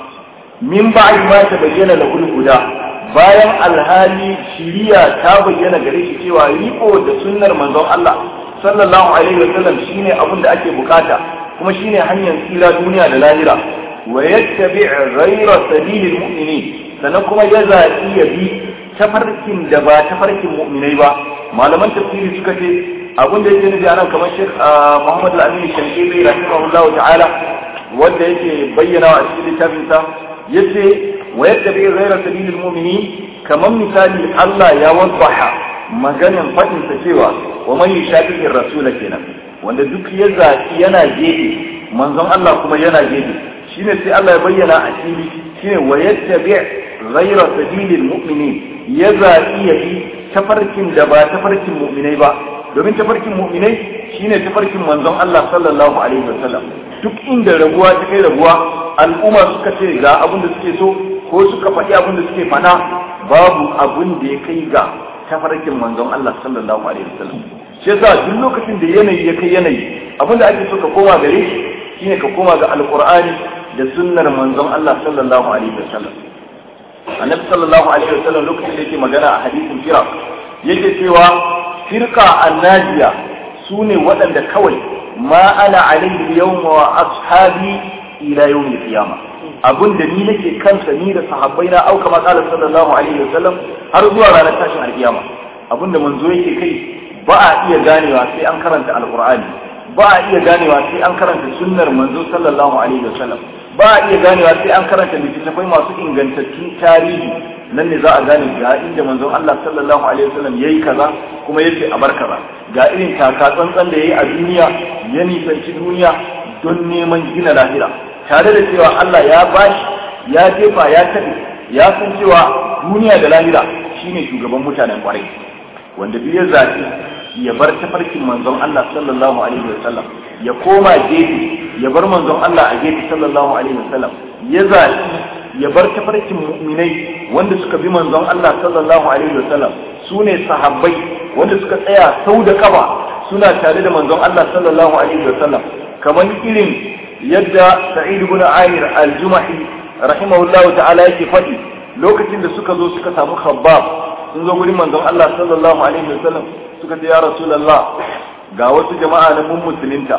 min ba'i ma ta bayyana la guda bayan alhali shiriya ta bayyana gare shi cewa riko da sunnar manzon Allah sallallahu alaihi wa sallam shine abin da ake bukata kuma shine hanyar tsira duniya da lahira wa yattabi' ghayra sabilil mu'minin sannan kuma ya zaɓi ya bi tafarkin da ba tafarkin mu'minai ba malaman tafsiri suka ce abin da yake nufi anan kamar Sheikh Muhammad Al-Amin Shankiri rahimahullahu ta'ala wanda yake bayyana a cikin littafin sa yace wa yattabi ghayra sabilil mu'minin kamar misali Allah ya wasaha maganin fadin sa cewa wa man yushaqiqi rasula kenan wanda duk ya zaki yana gefe manzon Allah kuma yana gefe shine sai Allah ya bayyana a fili shine wa yattabi ghayra sabilil mu'minin ya zaɓi ya bi tafarkin da ba tafarkin mu'minai ba domin tafarkin mu'minai shine tafarkin manzon Allah sallallahu alaihi wasallam duk inda rabuwa ta kai rabuwa al'umma suka ce ga abin da suke so ko suka faɗi abin da suke faɗa babu abin da ya kai ga tafarkin manzon Allah sallallahu alaihi wasallam shi yasa duk lokacin da yanayi ya kai yanayi abin da ake so ka koma gare shi shine ka koma ga alqur'ani da sunnar manzon Allah sallallahu alaihi wasallam annabi sallallahu alaihi wasallam lokacin da yake magana a hadisin fira yake cewa firqa annajiya sune waɗanda kawai ma ana alaihi yawma wa ashabi ila yawmil qiyama abun da ni nake kansa ni da sahabbai na auka ma qala sallallahu alaihi wasallam har zuwa ranar tashin alkiyama abun da manzo yake kai ba a iya ganewa sai an karanta alqur'ani ba a iya ganewa sai an karanta sunnar manzo sallallahu alaihi wasallam ba a iya ganewa sai an karanta littattafai masu ingantattun tarihi nan ne za a gane ga inda manzon Allah sallallahu alaihi wasallam yayi kaza kuma yace a bar kaza ga irin taka tsantsan da yayi a duniya ya nisanci duniya don neman gina lahira tare da cewa Allah ya bashi ya jefa ya tafi ya san cewa duniya da lahira shine shugaban mutanen kwarai wanda duk ya zaci ya bar tafarkin manzon Allah sallallahu alaihi wasallam ya koma gefe ya bar manzon Allah a gefe sallallahu alaihi wasallam ya zaci ya bar tafarkin mu'minai wanda suka bi manzon Allah sallallahu alaihi wasallam su ne sahabbai wanda suka tsaya sau da kaba suna tare da manzon Allah sallallahu alaihi wasallam kamar irin yadda Sa'id ibn Amir al-Jumahi rahimahullahu ta'ala yake faɗi lokacin da suka zo suka samu Khabbab sun zo gurin manzon Allah sallallahu alaihi wasallam suka ce ya Rasulullah ga wasu jama'a na mun musulunta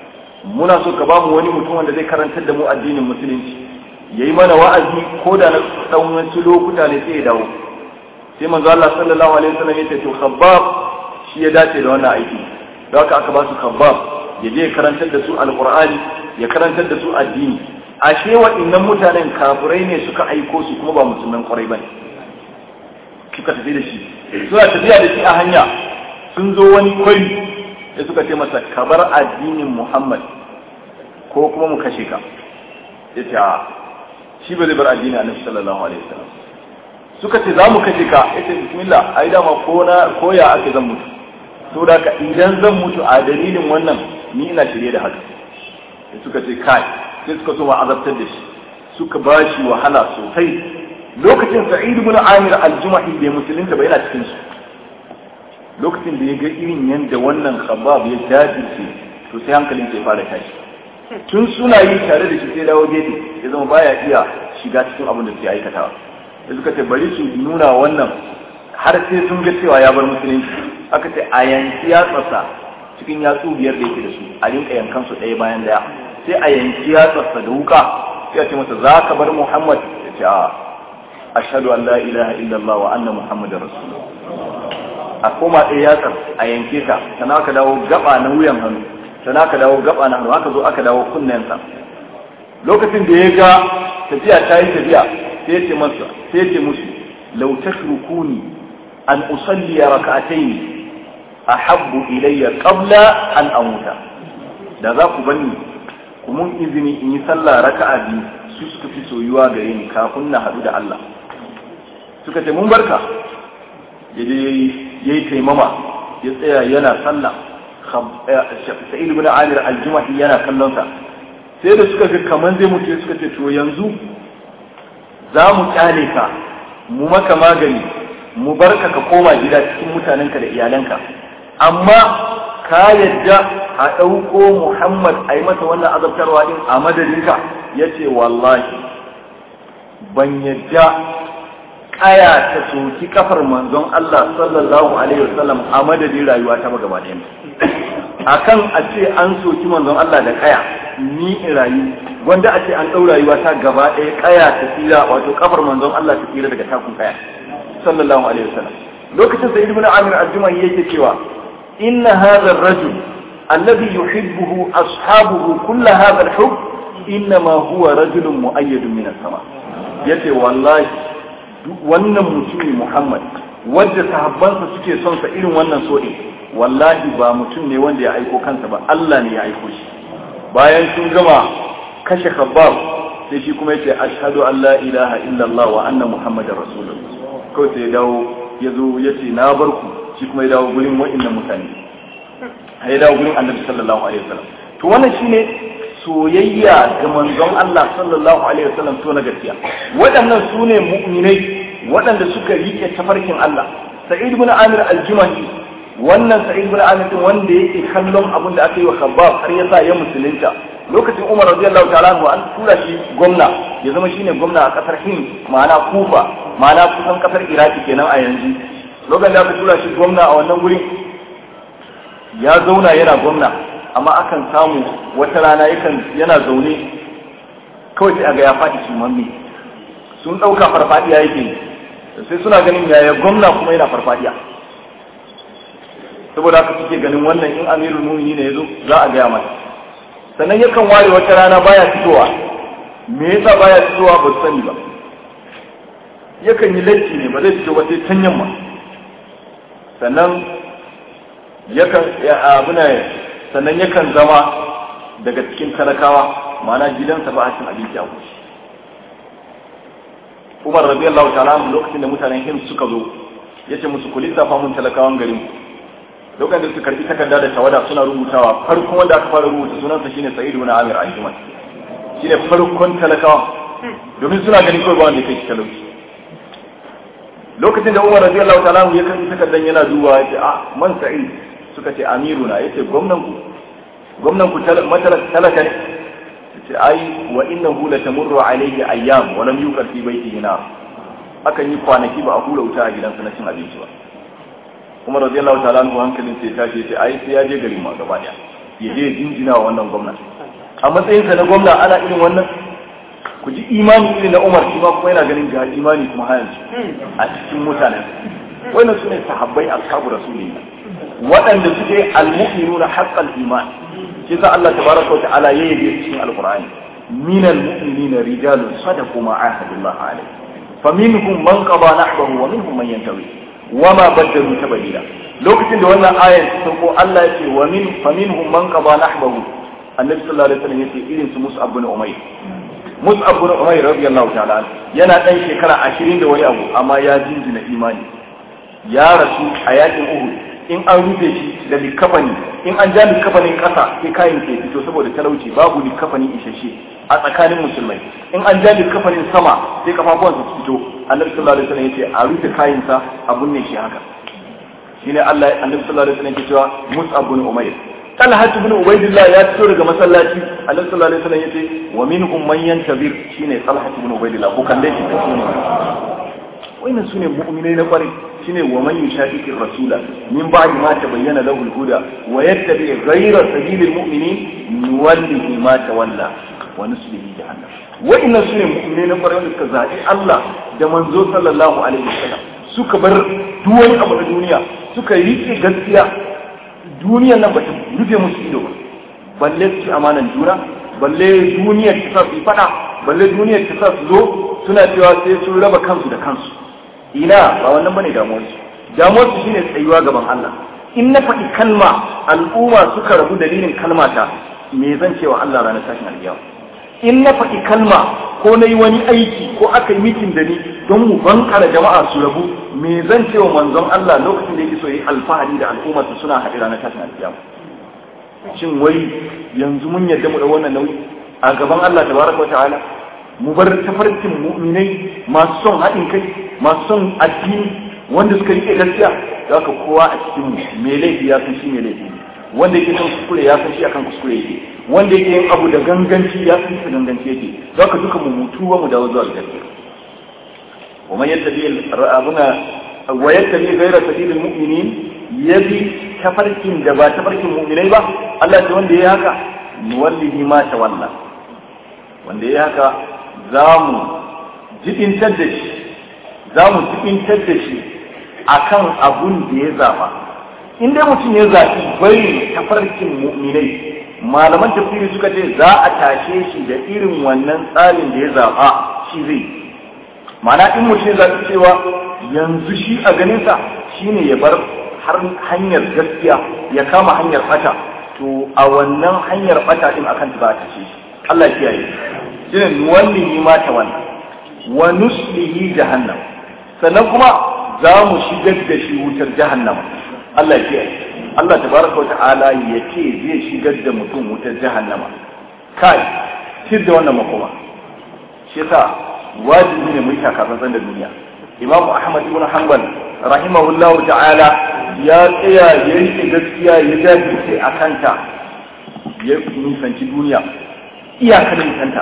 muna so ka ba mu wani mutum wanda zai karantar da mu addinin musulunci yayi mana wa'azi ko da na dan wasu lokuta ne sai ya dawo sai manzo Allah sallallahu alaihi wasallam ya ce to Khabbab shi ya dace da wannan aiki don haka aka ba su Khabbab ya je ya karantar da su alqur'ani ya karantar da su addini ashe waɗannan mutanen kafirai ne suka aiko su kuma ba musulman kwarai bane suka tafi da shi suna tafiya da shi a hanya sun zo wani kwari da suka ce masa ka bar addinin Muhammad ko kuma mu kashe ka ya ce a shi ba zai bar addinin Annabi sallallahu alaihi wasallam suka ce za mu kashe ka ya ce bismillah ai dama ko na ko ya ake zan mutu saboda ka idan zan mutu a dalilin wannan ni ina shirye da haka sai suka ce kai sai suka so ma azabtar da shi suka ba shi wahala sosai lokacin sa'id ibn amir al-jumahi bai musulunta ba yana cikin su lokacin da ya ga irin yadda wannan khabab ya jajirce to sai hankalin sai fara tashi tun suna yi tare da shi sai dawo gefe ya zama baya iya shiga cikin abin da suke aikatawa da suka ce bari su nuna wannan har sai sun ga cewa ya bar musulunci aka ce a yanki yatsarsa cikin yatsu biyar da yake da su a rinka yankan su ɗaya bayan daya sai a yanki yatsarsa da wuka sai a ce masa za ka bar muhammad ya ce a ashhadu an la ilaha illallah wa anna muhammadar rasulullah a koma ɗaya yatsar a yanke ta sana aka dawo gaba na wuyan hannu sana aka dawo gaba na hannu aka zo aka dawo kunnensa lokacin da ya ga tafiya ta yi tafiya sai ya ce masa sai ya ce musu law tashrukuni an usalli rak'atayn ahabbu ilayya qabla an amuta da za ku bani ku mun izini in yi sallah raka'a biyu su suka fi soyuwa gare ni kafin na haɗu da Allah suka ce mun barka ya je ya yi taimama ya tsaya yana sallah sa'id ibn amir al-jumahi yana kallon sa sai da suka ga kaman zai mutu suka ce to yanzu za mu kyale ka mu maka magani mu barka ka koma gida cikin mutanenka da iyalanka amma ka yadda a ɗauko muhammad a yi masa wannan azabtarwa din a madadinka ya ce wallahi ban yadda kaya ta soki kafar manzon Allah sallallahu alaihi wasallam a madadin rayuwa ta gaba ɗaya akan a ce an soki manzon Allah da kaya ni in rayu wanda a ce an ɗau rayuwa ta gaba ɗaya kaya ta tsira wato kafar manzon Allah ta tsira daga takun kaya sallallahu alaihi wasallam lokacin da ibnu amir al-jumahi yake cewa inna hadha ar-rajul alladhi yuhibbuhu ashabuhu kull hadha al-hubb inma huwa rajulun mu'ayyadun min as-sama yace wallahi wannan mutumi Muhammad wadda sahabbansa suke son sa irin wannan so'i wallahi ba mutum ne wanda ya aiko kansa ba Allah ne ya aiko shi bayan sun gama kashe khabbab sai shi kuma yace ashhadu an la ilaha illallah wa anna muhammadar rasulullah kawai sai ya dawo ya zo ya ce na bar ku shi kuma ya dawo gurin wa'annan mutane ya dawo gurin annabi sallallahu alaihi wasallam to wannan shine soyayya ga manzon Allah sallallahu alaihi wasallam to na gaskiya waɗannan su ne mu'minai waɗanda suka rike tafarkin Allah Sa'id ibn Amir al-Jumahi wannan Sa'id ibn Amir din wanda yake kallon abin da aka yi wa Khabbab har ya sa ya musulunta lokacin Umar radiyallahu ta'ala anhu an tura shi gwamna ya zama shine gwamna a kasar Hind ma'ana Kufa ma'ana kusan kasar Iraki kenan a yanzu lokacin da aka tura shi gwamna a wannan gurin ya zauna yana gwamna amma akan samu wata rana yakan yana zaune kawai sai aga ya faɗi sumanni sun ɗauka farfadiya yake sai suna ganin yaya gwamna kuma yana farfadiya saboda haka suke ganin wannan in amirul mumini ne yazo za a gaya mata sannan yakan ware wata rana baya fitowa me yasa baya fitowa ba su sani ba yakan yi laifi ne ba zai fito ba sai can yamma sannan yakan abuna sannan yakan zama daga cikin talakawa ma'ana gidansa ba a cin abinci a kushi umar radiyallahu ta'ala lokacin da mutanen hims suka zo ya ce musu ku lissafa mun talakawan garin lokacin da su karbi takarda da tawada suna rubutawa farkon wanda aka fara rubuta sunansa shine sa'id ibn amir al-jumal shine farkon talakawa domin suna ganin kawai ba wanda ya kai shi talauci lokacin da umar radiyallahu ta'ala ya karbi takardan yana duba ya ce a man sa'id suka ce amiruna yace gwamnan ku gwamnan ku talaka ne ce ai wa innahu la tamurru alayhi ayyam wa lam yuqar fi baytihi nar akan yi kwanaki ba a hura wuta a gidansa na cin abinci ba kuma radiyallahu ta'ala anhu hankalin sai tashi ce ai sai ya je garin ma gaba daya ya je jinjina wa wannan gwamna a matsayin sa na gwamna ana irin wannan ku ji imani irin na Umar shi ma kuma yana ganin ga imani kuma har a cikin mutanen wannan sune sahabbai ashabu rasulillah waɗanda suke al-mu'minuna haqqal iman shi sa Allah tabaraka wa ta'ala ya yabe cikin alqur'ani minal mu'minina rijalun sadaqu ma ahadullah alayhi faminhum man qada nahbahu wa minhum man yantawi wama badalu tabdila lokacin da wannan ayar ta sauko Allah ya ce wa min faminhum man qada nahbahu annabi sallallahu alaihi wasallam yace irin su Mus'ab bin Umayr Mus'ab bin Umayr radiyallahu ta'ala yana dan shekara 20 da wani abu amma ya jinjina imani ya rasu a yakin Uhud in an rufe shi da likafani in an ja likafanin kasa sai kayan ke fito saboda talauci babu likafanin isasshe a tsakanin musulmai in an ja likafanin sama sai kafafuwan su fito annabi sallallahu alaihi wasallam yace a rufe kayansa a bunne shi haka shine Allah annabi sallallahu alaihi wasallam yake cewa Mus'ab bin Umayr Talha ibn Ubaydillah ya fito daga masallaci annabi sallallahu alaihi wasallam yace wa minhum man yantabir shine Talha ibn Ubaydillah ko kalle shi da sunan wannan sune mu'minai na kwarai shine wa man yushaqiqi rasula min ba'di ma tabayyana lahu al-huda wa yattabi ghayra sabilil mu'minin nuwallihi ma tawalla wa nuslihi jahannam wa'annan sune mu'minai na kwarai wanda suka zaɓi Allah da manzo sallallahu alaihi wasallam suka bar duwani abu na duniya suka riƙe gaskiya duniyan nan ba ta rufe musu ido ba balle su ci amanan juna balle duniyar ta sa su faɗa balle duniyar ta sa su zo suna cewa sai sun raba kansu da kansu ina ba wannan bane damuwarsu damuwarsu shine tsayuwa gaban Allah in na faɗi kalma al'umma suka rabu dalilin kalmata me zan cewa Allah ranar tashin alƙiyama in na faɗi kalma ko na yi wani aiki ko aka yi mitin da ni don mu bankara jama'a su rabu me zan cewa manzon Allah lokacin da yake so yi alfahari da al'ummarsa suna haɗe ranar tashin alƙiyama shin wai yanzu mun yadda mu da wannan nauyi a gaban Allah tabaraka wa ta'ala mu bar tafarkin mu'minai masu son haɗin kai masu son addini wanda suka rike gaskiya da haka kowa a cikin mu me laifi ya san shi me laifi wanda yake son kuskure ya san shi akan kuskure yake wanda yake yin abu da ganganci ya san shi ganganci yake da haka duka mu mutu wa mu dawo zuwa gaskiya wa man yattabi abuna wa yattabi ghayra sabilil mu'minin yabi tafarkin da ba tafarkin mu'minai ba Allah ce wanda yayi haka nuwallihi ma tawalla wanda yayi haka za mu jibintar da shi za mu jibintar da shi akan abun da ya zaba in dai mutum ya zaɓi bari tafarkin mu'minai malaman tafsiri suka ce za a tashe shi da irin wannan tsarin da ya zaɓa shi zai mana in mutum ya zaɓi cewa yanzu shi a ganinsa shine ya bar har hanyar gaskiya ya kama hanyar fata to a wannan hanyar fata din akan ta za a tashe shi Allah ya kiyaye shine nuwallihi ma ta wannan wa nuslihi jahannam sannan kuma za mu shigar da shi wutar jahannama Allah ya Allah tabaraka wata'ala ya ce zai shigar da mutum wutar jahannama kai shir da wannan makoma shi yasa wajibi ne mu yi takatsantsan da duniya Imam Ahmad ibn Hanbal rahimahullahu ta'ala ya tsaya ya rike gaskiya ya jajirce a kanta ya nisanci duniya iyakan nisanta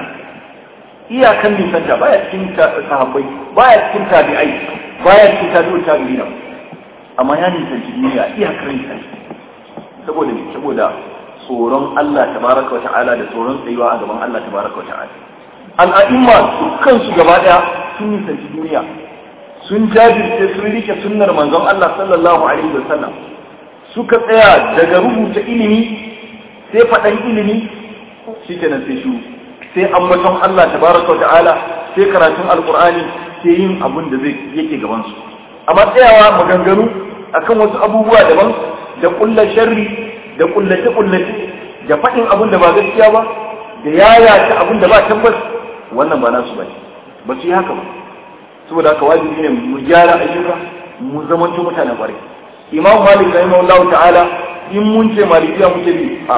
iyakan nisanta baya cikin sahabbai baya cikin tabi'ai baya cikin tabi'ul tabi'ina amma ya nisanci duniya iyakar nisanci saboda ne saboda tsoron Allah tabaraka wa ta'ala da tsoron tsayuwa a gaban Allah tabaraka wa ta'ala al'a'imma dukkan su gaba daya sun nisanci duniya sun jajirce sun rike sunnar manzon Allah sallallahu alaihi wa sallam suka tsaya daga rubuta ilimi sai faɗan ilimi shikenan sai shu sai ambaton Allah tabaraka wa ta'ala sai karatun alqur'ani sai yin abun da zai yake gaban su amma tsayawa maganganu akan wasu abubuwa daban da kulla sharri da kullace kullace da faɗin abin da ba gaskiya ba da yayata abin da ba tabbas wannan ba nasu bane ba su yi haka ba saboda haka wajibi ne mu gyara ayyuka mu zamanto mutanen kwarai imam malik rahimahullah ta'ala in mun ce malikiya muke bi a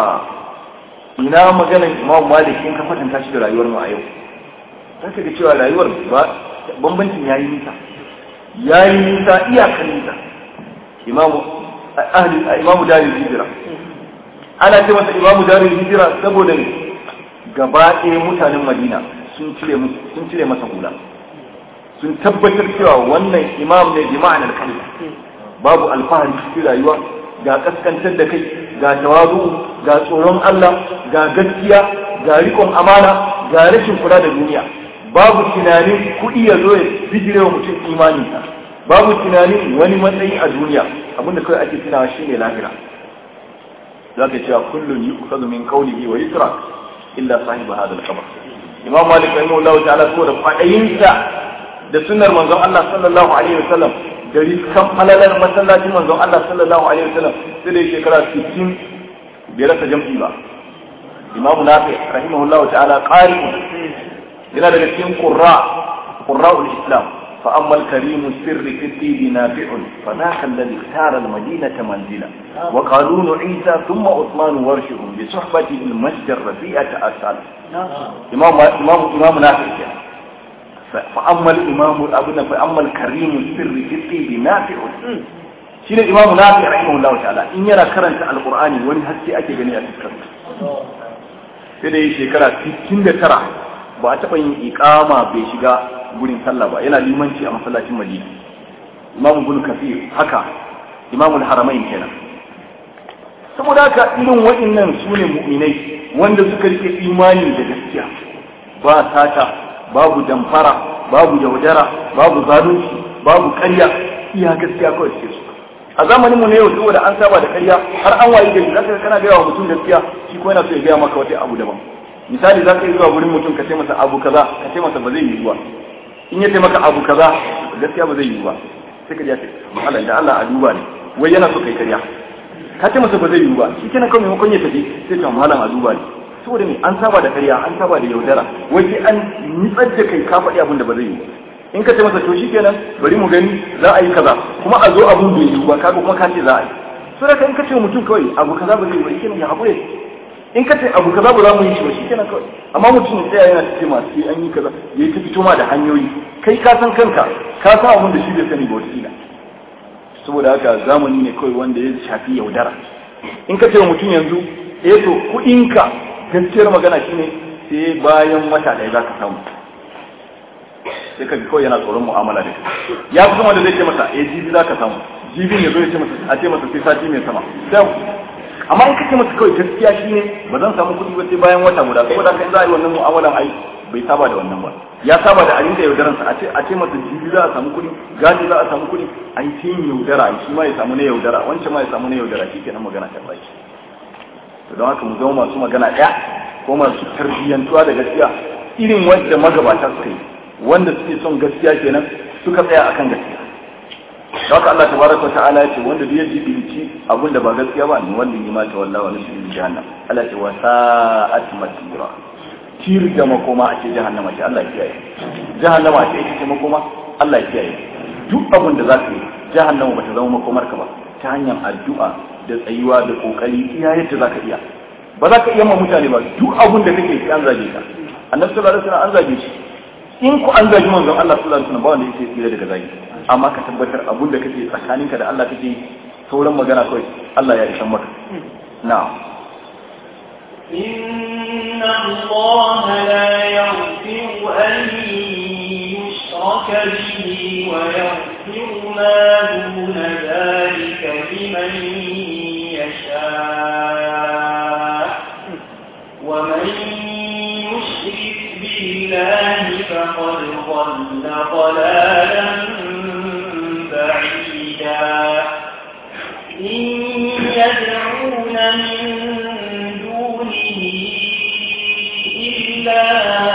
ina maganar imam malik in ka kwatanta shi da rayuwar mu a yau zaka ga cewa rayuwar ba bambancin yayi nisa ya yi nisa iyakan nisa imamu ahli imamu darul hijira ana ce masa imamu darul hijira saboda ne gaba ɗaya mutanen madina sun cire sun cire masa hula sun tabbatar cewa wannan imam ne bi ma'anar kalma babu alfahari cikin rayuwa ga kaskantar da kai ga tawazu ga tsoron Allah ga gaskiya ga rikon amana ga rashin kula da duniya babu tunanin kuɗi ya zo ya bijire wa mutum imaninsa babu tunanin wani matsayi a duniya abinda kawai ake tunawa shine lahira za ka cewa kullum yi kusa min kaulihi wa yusra illa sahiba hada al-qabr imam malik rahimahullahu ta'ala ko da fadayinsa da sunnar manzon Allah sallallahu alaihi wasallam da riskan falalar masallacin manzon Allah sallallahu alaihi wasallam sai da shekara 60 bai rasa jam'i ba imamu nafi rahimahullahu ta'ala qari yana daga cikin qurra qurra'ul islam fa amma al-karim sirri fi tibi nafi'un fa dhaka alladhi ikhtara al-madinata manzila wa qalun isa thumma uthman warshuhum bi suhbati al-majd ar-rafi'ata asal imam imam imam nafi fa amma al-imam abuna fa amma al-karim sirri fi tibi nafi'un shine imam nafi rahimahullahu ta'ala in yana karanta al-qur'ani wani haske ake gani a cikin sai da yi shekara 69 ba a taɓa yin ikama bai shiga gurin sallah ba yana limanci a masallacin madina imamu bin kafir haka imamul haramain kenan saboda haka irin waɗannan su ne mu'minai wanda suka rike imani da gaskiya ba sata babu damfara babu yaudara babu zalunci babu ƙarya iya gaskiya kawai suke su a zamanin mu ne yau saboda an saba da ƙarya har an wayi gari zaka kana gaya wa mutum gaskiya shi ko yana so ya gaya maka wata abu daban misali za ka yi zuwa gurin mutum ka ce masa abu kaza ka ce masa ba zai yi ba in ya ce maka abu kaza gaskiya ba zai yi ba sai ka ji ya ce Allah da Allah a duba ne wai yana so kai ƙarya ka ce masa ba zai yi ba shi kenan kawai maimakon ya tafi sai ka malam a duba ne saboda me an saba da ƙarya an saba da yaudara wai sai an nitsar da kai ka faɗi abin da ba zai yi ba in ka ce masa to shi kenan bari mu gani za a yi kaza kuma a zo abun bai yi ba kaga kuma ka ce za a yi so da in ka ce mutum kawai abu kaza ba zai yi ba shi kenan ya haƙure in ka ce abu kaza ba za mu yi shi ba shi kenan kawai amma mutum ya tsaya yana ce masu sai an yi kaza ya yi ta fito ma da hanyoyi kai ka san kanka ka san abin da shi bai sani ba wata saboda haka zamani ne kawai wanda ya shafi yaudara in ka ce wa mutum yanzu eh to kuɗinka gaskiyar magana shine sai bayan wata ɗaya za ka samu sai ka kawai yana tsoron mu'amala da kai ya fi zama da zai ce masa eh jibi za ka samu jibin ya zo ya ce masa a ce masa sai sati mai sama amma in kace masa kawai gaskiya shine ba zan samu kuɗi ba sai bayan wata guda saboda kai za a yi wannan mu'amalan ai bai saba da wannan ba ya saba da abin da yaudaransa a ce a ce masa jibi za a samu kuɗi gani za a samu kuɗi ai sai yin yaudara shi ma ya samu na yaudara wancan ma ya samu na yaudara shi kenan magana ta baki to don haka mu zama masu magana ɗaya ko masu tarbiyyantuwa da gaskiya irin wanda magabata suka yi wanda suke son gaskiya kenan suka tsaya akan gaskiya don haka Allah tabaraka wa ta'ala ya ce wanda duk ya jibinci abin da ba gaskiya ba ni wanda yi mata wallahi wa nusri jahannam Allah ya ce wa sa'at masira tir da makoma a ce jahannama ce Allah ya kiyaye jahannama ce ita ce makoma Allah ya kiyaye duk abin da za ka yi jahannama ba ta zama makomar ka ba ta hanyar addu'a da tsayuwa da kokari iya yadda za ka iya ba za ka iya ma mutane ba duk abin da kake sai an zage ka annabi sallallahu alaihi wasallam an zage shi in ku an zagi manzon Allah sallallahu alaihi wasallam ba wanda yake tsira daga zagi amma ka tabbatar abun da kake tsakaninka da Allah kake sauran magana kawai Allah ya ishan maka na'am إن الله لا يغفر أن يشرك به ويغفر ما دون ذلك لمن يشاء ومن يشرك بالله فقد ضل ضلالا بعيدا إن يدعون من دونه إلا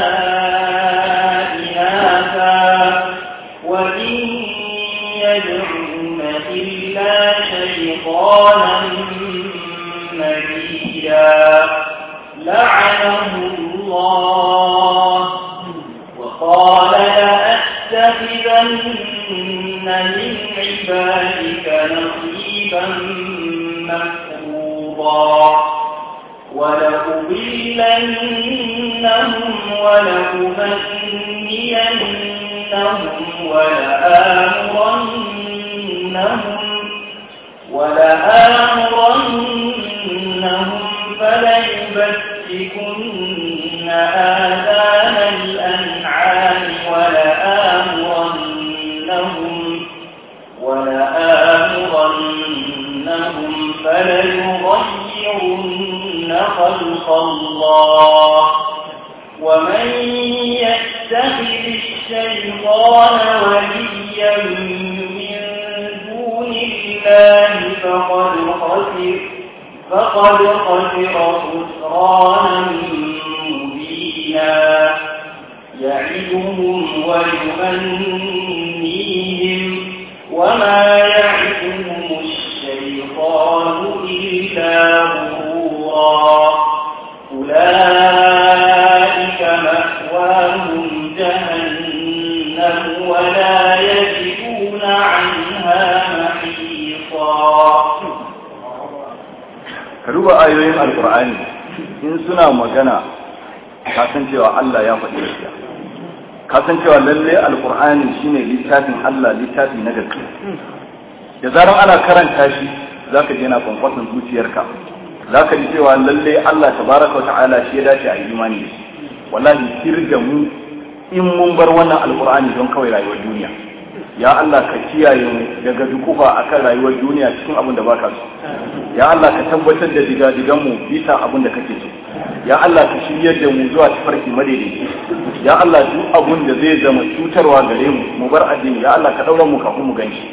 إناثا وإن يدعون إلا شيطانا مريدا لعنه الله وقال لأتخذن من عبادك نصيبا مفروضا ولأضلنهم ولأمنينهم ولآمرنهم ولآمرنهم فليبتكن آذان الأنعام ولآمرنهم ولآمرنهم فليغيرن خلق الله ومن يتخذ الشيطان وليا من دون الله فقد خسر فقد خسر خسرانا مبينا يعدهم ويمنيهم وما يعدهم الشيطان إلا غرورا أولئك مأواهم جهنم ولا يجدون عنها محيصا ka duba ayoyin alkur'ani in suna magana kasancewa Allah ya faɗi gaskiya kasancewa lalle alkur'ani shine littafin Allah littafi na gaskiya da zaran ana karanta shi zaka je na kwankwasan zuciyarka zaka ji cewa lalle Allah tabaraka wa ta'ala shi ya dace a yi imani da shi wallahi kirga mu in mun bar wannan alkur'ani don kawai rayuwar duniya ya Allah ka kiyaye mu daga dukufa akan rayuwar duniya cikin abin da baka so ya Allah ka tabbatar da digadigan mu bisa abin da kake so ya Allah ka shiryar da mu zuwa tafarki madaidaici ya Allah duk abin da zai zama cutarwa gare mu mu bar addini ya Allah ka daura mu kafin mu ganshi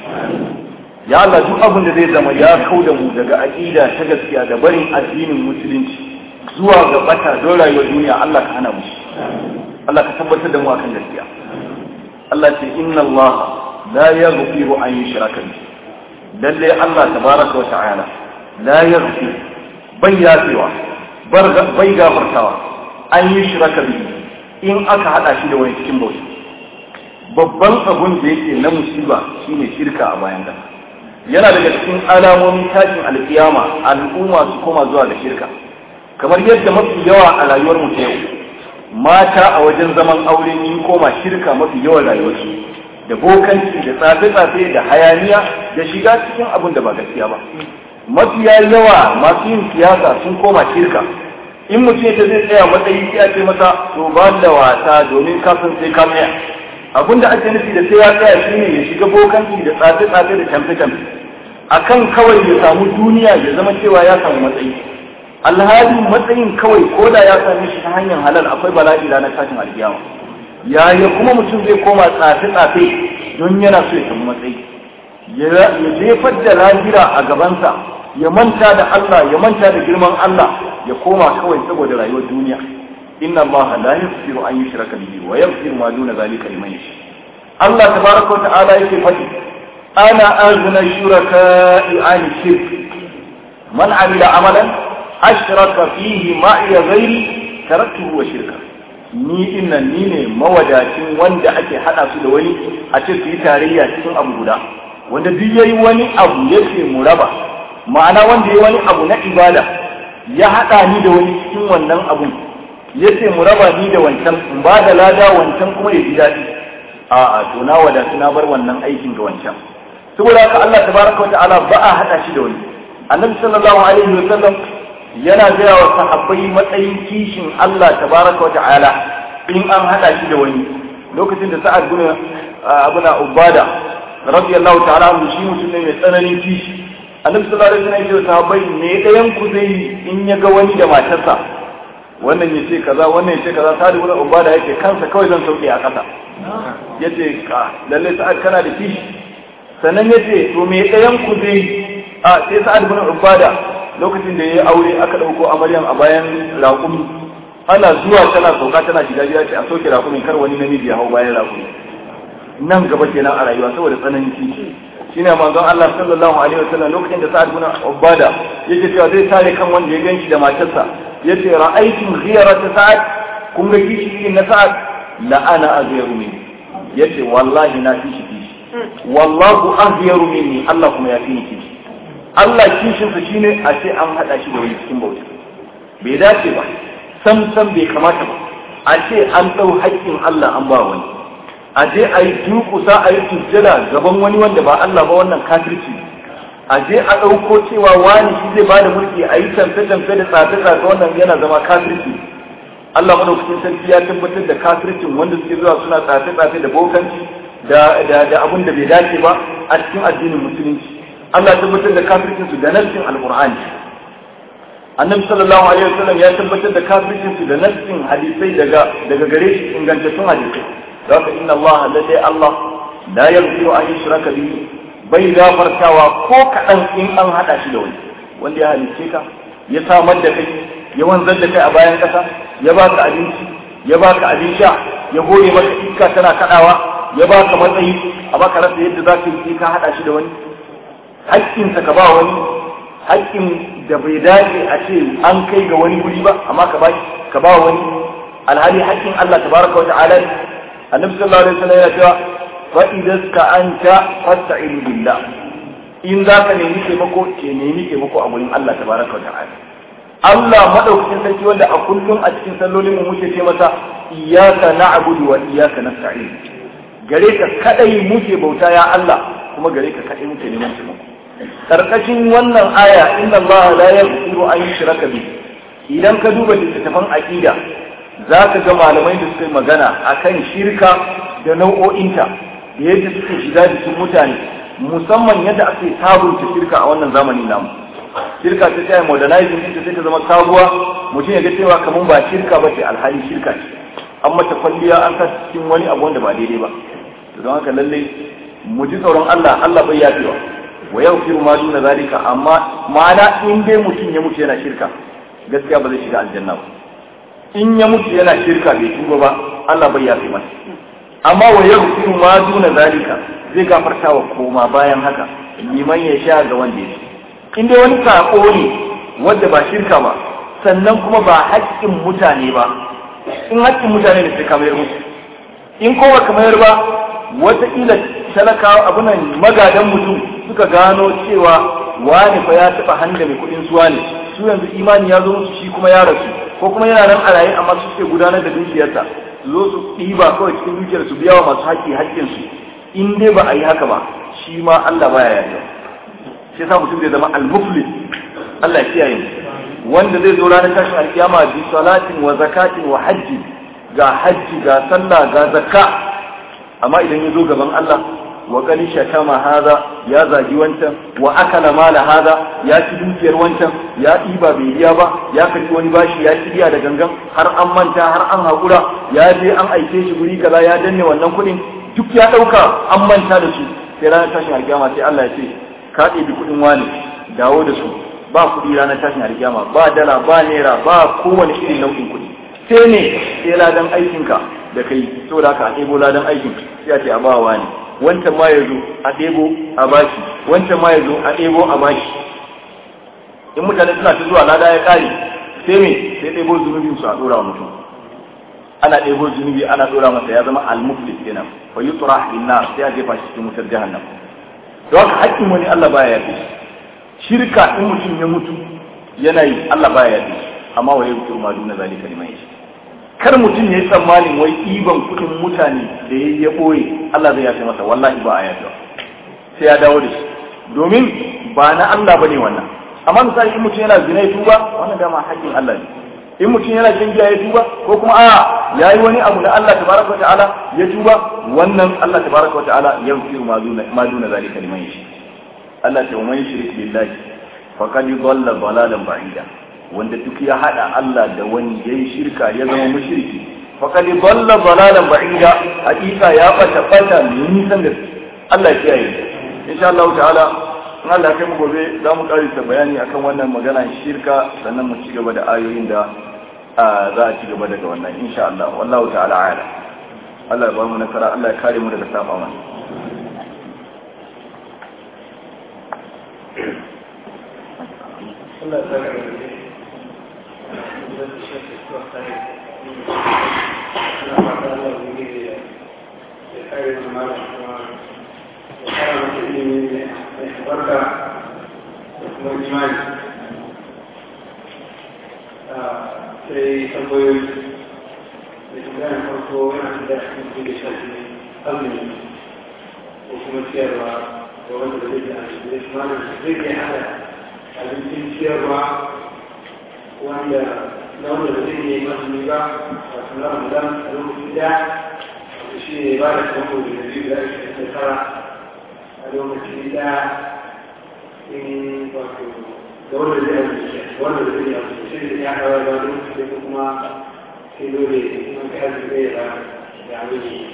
ya Allah duk abin da zai zama ya kauda mu daga aqida ta gaskiya da barin addinin musulunci zuwa ga bata don rayuwar duniya Allah ka hana mu shi Allah ka tabbatar da mu akan gaskiya Allah ce inna Allah la yaghfiru an yushraka bihi lalle Allah tabaraka wa ta'ala la yaghfir bai yafewa bai gafartawa an yushraka bihi in aka hada shi da wani cikin bauta babban abun da yake na musiba shine shirka a bayan da yana daga cikin alamomin tashin alkiyama al'umma su koma zuwa da shirka kamar yadda mafi yawa a rayuwar mu ta yau mata a wajen zaman aure yin koma shirka mafi yawan rayuwarsu da bokanci da tsafe-tsafe da hayaniya da shiga cikin abin da ba gaskiya ba mafiya yawa masu yin siyasa sun koma shirka in mutum ta zai tsaya matsayi sai a ce masa to ba da wasa domin kafin sai ka tsaya abin da ake nufi da sai ya tsaya shine ya shiga bokanci da tsafe-tsafe da camfe-camfe akan kawai ya samu duniya ya zama cewa ya samu matsayi alhali matsayin kawai ko da ya same shi ta hanyar halal akwai bala'i ranar tashin alkiyama yaya kuma mutum zai koma tsafe-tsafe don yana so ya samu matsayi ya jefar da lahira a gabansa ya manta da Allah ya manta da girman Allah ya koma kawai saboda rayuwar duniya inna Allah la yaghfiru an yushraka bihi wa yaghfiru ma duna zalika liman yasha Allah tabaraka wa ta'ala yake faɗi ana aghna shuraka'i an shirk man amila amalan ashraka fihi ma'iya ghairi taraktuhu wa shirka ni innan ni ne mawadacin wanda ake hada su da wani a ce su yi tarayya cikin abu guda wanda duk yayi wani abu yake mu raba ma'ana wanda yayi wani abu na ibada ya hada ni da wani cikin wannan abun yace mu raba ni da wancan in ba da lada wancan kuma ya ji daɗi a'a to na wadatu na bar wannan aikin ga wancan saboda haka Allah tabaraka wa ta'ala ba a hada shi da wani annabi sallallahu alaihi wa sallam yana gaya wa sahabbai matsayin kishin Allah tabaraka wa ta'ala in an hada shi da wani lokacin da sa'ad bin abuna ubada radiyallahu ta'ala anhu shi mutum ne mai tsananin kishi annabi sallallahu alaihi wasallam ya ce sahabbai me dayan ku zai in ya ga wani da matarsa wannan ya ce kaza wannan ya ce kaza sa'ad bin ubada yake kansa kawai zan sauke a kasa yace ka lalle sa'ad kana da kishi sannan yace to me dayan ku zai a sai sa'ad bin ubada lokacin da ya yi aure aka ɗauko amaryan a bayan raƙumi ana zuwa tana sauka tana shiga gida ce a soke raƙumin kar wani namiji ya hau bayan raƙumi nan gaba kenan a rayuwa saboda tsananin kishi shine manzon Allah sallallahu alaihi wasallam lokacin da Sa'ad bin Ubada yake cewa zai tare kan wanda ya ganshi da matarsa yace ra'aytum ghiyarata Sa'ad kun ga kishi irin na Sa'ad la ana aghyaru minni yace wallahi na kishi kishi wallahu aghyaru minni Allah kuma ya fi ni kishi Allah kishinsa shi ne a ce an haɗa shi da wani cikin bauta bai dace ba sam sam bai kamata ba a ce an ɗau haƙƙin Allah an ba wani a je a yi dukusa a yi sujjada gaban wani wanda ba Allah ba wannan kafirci a je a ɗauko cewa wani shi zai bada mulki a yi tamfe-tamfe da tsafe-tsafe wannan yana zama kafirci Allah madaukakin sarki ya tabbatar da kafircin wanda suke zuwa suna tsafe-tsafe da bokanci da da abin da bai dace ba a cikin addinin musulunci Allah ya tabbatar da kafircin su da nassin alqur'ani annabi sallallahu alaihi wasallam ya tabbatar da kafircin su da nassin hadisai daga daga gare shi ingantattun hadisai haka inna Allah lalle Allah la yaghfiru an yushraka bihi bai gafartawa ko kadan in an hada shi da wani wanda ya halice ka ya samar da kai ya wanzar da kai a bayan kasa ya baka abinci ya baka abin sha ya hore maka iska tana kadawa ya baka matsayi a baka rasa yadda za ka yi ka haɗa shi da wani haƙƙinsa ka ba wani haƙƙin da bai dace a ce an kai ga wani guri ba amma ka ba ka ba wani alhali haƙƙin Allah tabaraka wa ta'ala ne annabi sallallahu alaihi wasallam yana cewa fa idza anta fasta'in billah in za ka nemi taimako ke nemi taimako a gurin Allah tabaraka wa ta'ala Allah madaukakin sarki wanda a kullum a cikin sallolin mu muke ce masa iyyaka na'budu wa iyyaka nasta'in gare ka kadai muke bauta ya Allah kuma gare ka kadai muke neman taimako karkashin wannan aya inna Allah la yaghfiru an yushraka bi idan ka duba littattafan aqida zaka ga malamai da suka yi magana akan shirka da nau'o'inta da yadda suke shiga jikin mutane musamman yadda ake sabunta shirka a wannan zamanin namu shirka ta tsaya modernizing ɗinta sai ta zama sabuwa mutum ya ga cewa kamar ba shirka ba ce alhali shirka ce an mata kwalliya an sa cikin wani abu wanda ba daidai ba don haka lallai mu ji tsoron Allah Allah bai yafewa wa yau firu ma duna zalika amma ma'ana in dai mutum ya mutu yana shirka gaskiya ba zai shiga aljanna ba in ya mutu yana shirka bai tuba ba Allah bai yafe masa amma wa yau firu ma duna zalika zai gafarta wa koma bayan haka liman ya sha ga wanda ya in dai wani sako ne wanda ba shirka ba sannan kuma ba haƙƙin mutane ba in haƙƙin mutane ne sai ka mayar musu in ko ba ka mayar ba wataƙila talakawa abunan magadan mutum suka gano cewa wani fa ya taɓa handa mai kuɗin suwa ne su yanzu imani ya zo musu shi kuma ya rasu ko kuma yana nan a raye amma su ke gudanar da dukiyarsa su zo su ɗiba kawai cikin dukiyar su biya wa masu haƙƙi haƙƙinsu in dai ba a yi haka ba shi ma Allah baya yarda shi yasa mutum zai zama al-muflis Allah ya kiyaye mu wanda zai zo ranar tashin alkiyama bi salatin wa zakatin wa hajji ga hajji ga sallah ga zakka amma idan ya zo gaban Allah wa qali shatama hadha ya zagi wancan wa akala mala hadha ya ci dukiyar wancan ya ɗiba bai biya ba ya karbi wani bashi ya ci biya da gangan har an manta har an haƙura ya je an aike shi guri kaza ya danne wannan kuɗin duk ya ɗauka an manta da su sai ranar tashin alkiyama sai Allah ya ce ka ɗebi kuɗin wani dawo da su ba kuɗi ranar tashin alkiyama ba dala ba naira ba kowane irin nau'in kuɗi sai ne sai ladan aikinka da kai saboda haka a ɗebo ladan aikin sai a ce a bawa ne wancan ma ya zo a ɗebo a bashi wancan ma ya zo a ɗebo a bashi in mutane suna ta zuwa lada ya ƙare sai me sai ɗebo zunubin su a ɗora wa mutum ana ɗebo zunubi ana ɗora masa ya zama al-muflis kenan fa yutra bin nar sai a jefa shi cikin wutar jahannam don haka haƙƙin wani Allah baya yafe shirka in mutum ya mutu yana yi Allah baya yafe amma wa yau ma duna zalika liman yashi kar mutum ya yi tsammanin wai ɗiban kuɗin mutane da ya ya ɓoye Allah zai yafe masa wallahi ba a yafe sai ya dawo da shi domin ba na Allah bane wannan amma misali in mutum yana zina ya tuba wannan dama haƙƙin Allah ne in mutum yana shan giya ya tuba ko kuma a yayi wani abu na Allah tabaraka wa ta'ala ya tuba wannan Allah tabaraka wa ta'ala ya yufiru ma duna ma duna zalika liman yashi Allah ta man shirk billahi faqad dhalla dhalalan ba'ida wanda duk ya hada Allah da wani yayi shirka ya zama mushriki faqad dhalla dhalalan ba'ida hakika ya bata bata nisan da Allah ya kiyaye insha Allah ta'ala in Allah kai mu gobe za mu karisa bayani akan wannan magana shirka sannan mu ci gaba da ayoyin da za a ci gaba daga wannan insha Allah wallahu ta'ala ala Allah ya ba mu nasara Allah ya kare mu daga saba mana Allah ya barka da kuma imani sai tambayoyi da tambayar farko yana da cikin da shafi azumi ko kuma ciyarwa da wanda zai yi azumi da kuma zai yi hada abincin ciyarwa wanda na wanda zai yi azumi ba wato na ramadan a lokacin da shi ne ba da kamar da biyu da ake shekara a lokacin da in wato da wanda zai amince wanda zai amince shi ne ya hawa da lokaci da kuma sai dole kuma ka yi zai da ya amince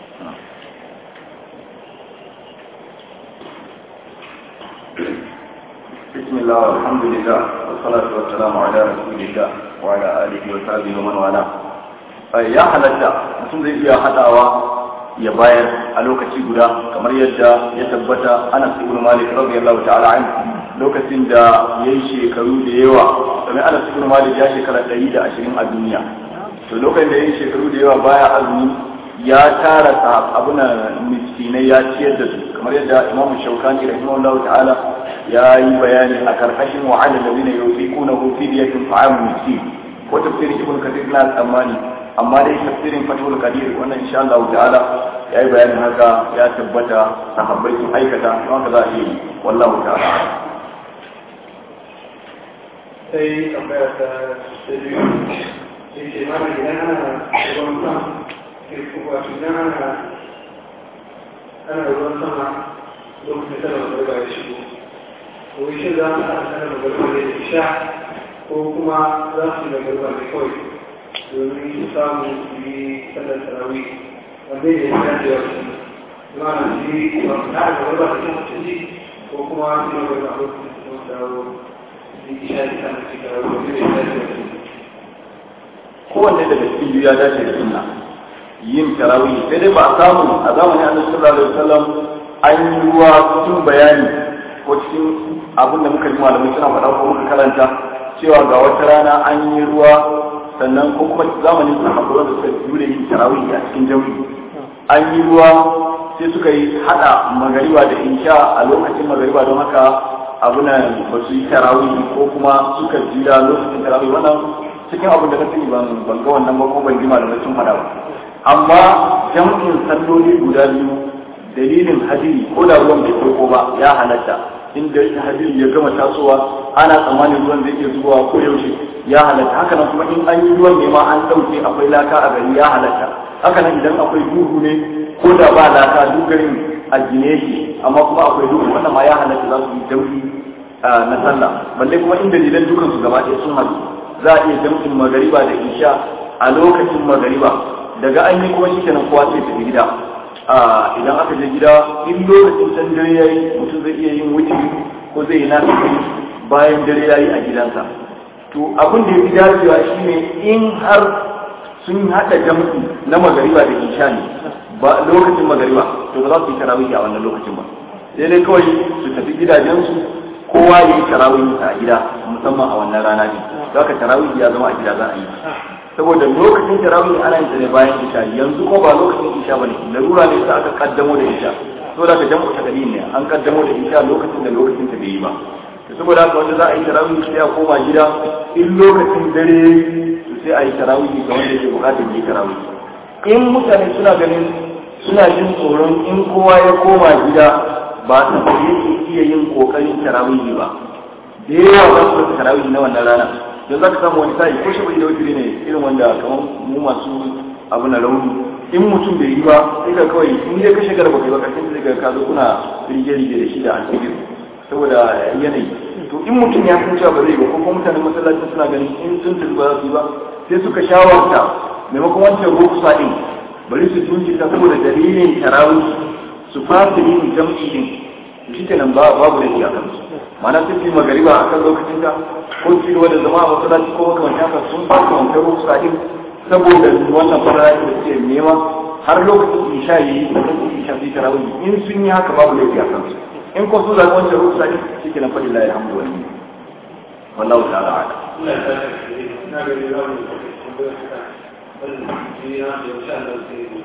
بسم الله والحمد لله والصلاة والسلام على رسول الله وعلى آله وصحبه ومن والاه ya halatta mutum zai iya haɗawa ya bayar a lokaci guda kamar yadda ya tabbata Anas ibn Malik radiyallahu ta'ala anhu lokacin da yayi shekaru da yawa domin Anas ibn Malik ya shekara 120 a duniya to lokacin da yayi shekaru da yawa baya azumi ya tara abuna miskinai ya ciyar da su kamar yadda Imam Shawkani rahimahullahu ta'ala ya yi bayani a karkashin wa'ala ladina yufiquna fi diyatin ta'am miskin ko tafsirin Ibn Kathir na tsammani amma dai tafsirin fatul qadir wannan insha Allah ta'ala yayi bayanin haka ya tabbata sahabbai sun aikata don haka za a yi wallahu ta'ala sai tambaya ta ta biyu sai ce mana idan ana ruwan sama wato idan ana ana ruwan sama lokacin da magarba ya shigo ko shi za mu haɗa sanar magarba da isha ko kuma za su yi magarba ne kawai domin su samu su yi sallar tarawih wanda ya yi dacewa su ma na su yi ba su haɗa magarba da kan mutunci ko kuma su yi magarba a lokacin da su dawo su yi isha da kan mutunci da wanda ya yi dacewa su kowanne daga cikin biyu ya dace da sunna yin tarawih sai dai ba a samu a zamanin annabi sallallahu alaihi wasallam an yi ruwa cikin bayani ko cikin abin da muka ji malamai suna faɗa ko muka karanta cewa ga wata rana an yi ruwa sannan ko kuma zamanin sahabbai da suka jure yin tarawih a cikin jami'i an yi ruwa sai suka yi hada magariba da insha a lokacin magariba don haka abunan ba su yi tarawih ko kuma suka jira lokacin tarawih wannan cikin abin da na sani ban ban ga wannan ba ko ban ji malamai sun faɗa ba amma jam'in salloli guda biyu dalilin hadiri ko da ruwan bai farko ba ya halatta inda hadiri ya gama tasowa ana tsammanin ruwan zai iya zuwa ko yaushe ya halatta haka nan kuma in an yi ruwan ne ma an ɗauke akwai laka a gari ya halatta haka nan idan akwai duhu ne ko da ba laka duk garin a gine shi amma kuma akwai duhu wannan ma ya halatta za su yi jam'i na sallah balle kuma in dalilan dukansu gaba ɗaya sun haɗu za a iya jam'in magariba da isha a lokacin magariba daga an yi kuma shikenan kowa sai tafi gida idan aka je gida in lokacin can dare yayi mutum zai iya yin wuce ko zai yi nafi bayan dare yayi a gidansa to abin da ya fi dacewa shine in har sun haɗa jam'i na magariba da isha ne ba lokacin magariba to ba za su yi tarawih a wannan lokacin ba sai dai kawai su tafi gidajensu kowa ya yi tarawih a gida musamman a wannan rana ne za ka tarawih ya zama a gida za a yi saboda lokacin tarawih ana yin ne bayan isha yanzu ko ba lokacin isha bane larura ne sai aka kaddamo da isha so da ka jamu ta ne an kaddamo da isha lokacin da lokacin ta bai yi ba saboda haka wanda za a yi tarawih sai a koma gida in lokacin dare to sai a yi tarawih ga wanda ke bukatar yi tarawih in mutane suna ganin suna jin tsoron in kowa ya koma gida ba ta yake iya yin kokarin tarawih ba da yawa za su rasa tarawih na wannan rana don za ka samu wani sa'i ko shi bai da wuturi ne irin wanda kamar mu masu abu na rauni in mutum bai yi ba sai ka kawai in dai ka shigar ba kai ba karshen sai ka ka zo kuna rige-rige da shi da alfijir saboda yanayi to in mutum ya san cewa ba zai ba ko kuma mutanen masallacin suna ganin in sun tafi ba za su yi ba sai suka shawarta maimakon wancan rukusa din bari su jinkirta saboda dalilin tarawih su fasa yin jam'i din shi kenan babu da iya kansu mana sun fi magariba a kan lokacin da ko ci gaba da zama a masallaci ko makamantan haka sun fasa wanka rukusa din saboda wannan farari da suke nema har lokacin isha yi lokacin isha su yi tarawih in sun yi haka babu da iya kansu in ko su zaɓi wancan rukusa din shi kenan faɗi la ya hamdu wani wallahu ta'ala ala Allah ya sa na ga ni zamu yi tambayar ka wannan shi na da insha Allah sai mu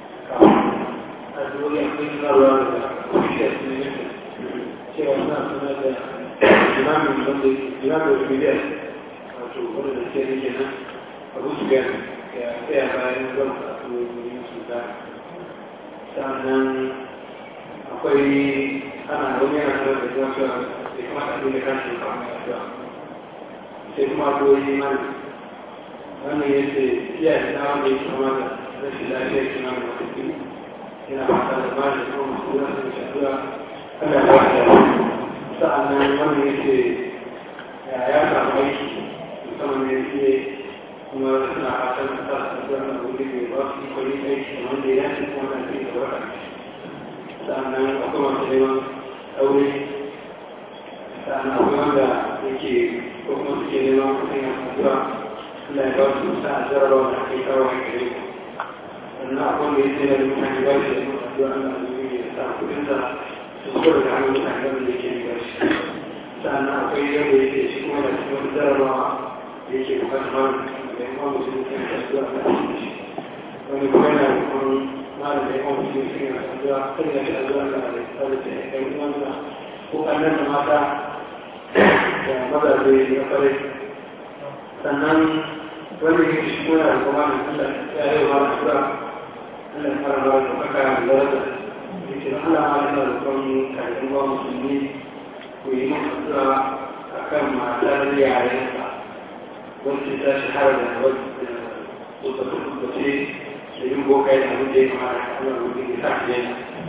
a dole akwai sanarwa da ofishiyar su ne cewa suna sanar da imamin wanda imamin miliyan wato wanda da ke rike nan abu su gani ya tsaya bayan zan kasu yin su da sannan akwai ana wani yana sanar da zuwa cewa ya kamata a dole kan shi kamar ya sai kuma doyi mana wannan ya ce iyaye na wanda ya kama da rashin lafiyar kima da mafi yana fata da ba da kuma masu zuwa da shaɗuwa ana da wata sa'annan wannan ya ce ya samu aiki musamman ya ce kuma suna fatan da sa su zuwa da wuri da ba su kwari aiki da wanda ya ce kuma na ce da wata sa'annan akwai masu neman aure sa'annan akwai wanda yake ko kuma suke neman kuɗin a kasuwa Allah ya ba su sa a jarabawa da ake kawo a gare ku sannan akwai mai sai da mutane ba shi da addu'a Allah ya sa kuɗin sa su kuma da hannun mutane da yake ba shi sannan akwai yadda yake shi kuma da cikin wani jarabawa da yake bukatar da ya kawo mutum da ya addu'a Allah ya shi wani kuma yana da kuma malam da ya kawo mutum da ya addu'a kan ya shi addu'a Allah ya sa da ya kai wanda ko kallon da mata da mazaje na kwarai sannan wanda ya shi kuma da kuma da Allah ya yi wa addu'a Allah ya fara ba da kaka da daraja yake Allah ma yana da kuma kayan ba musulmi ku yi mun addu'a akan matar yarensa wacce ta shahara da wata kusurce da yin boka yana abin da ya kamata a kan rubin da ta fiye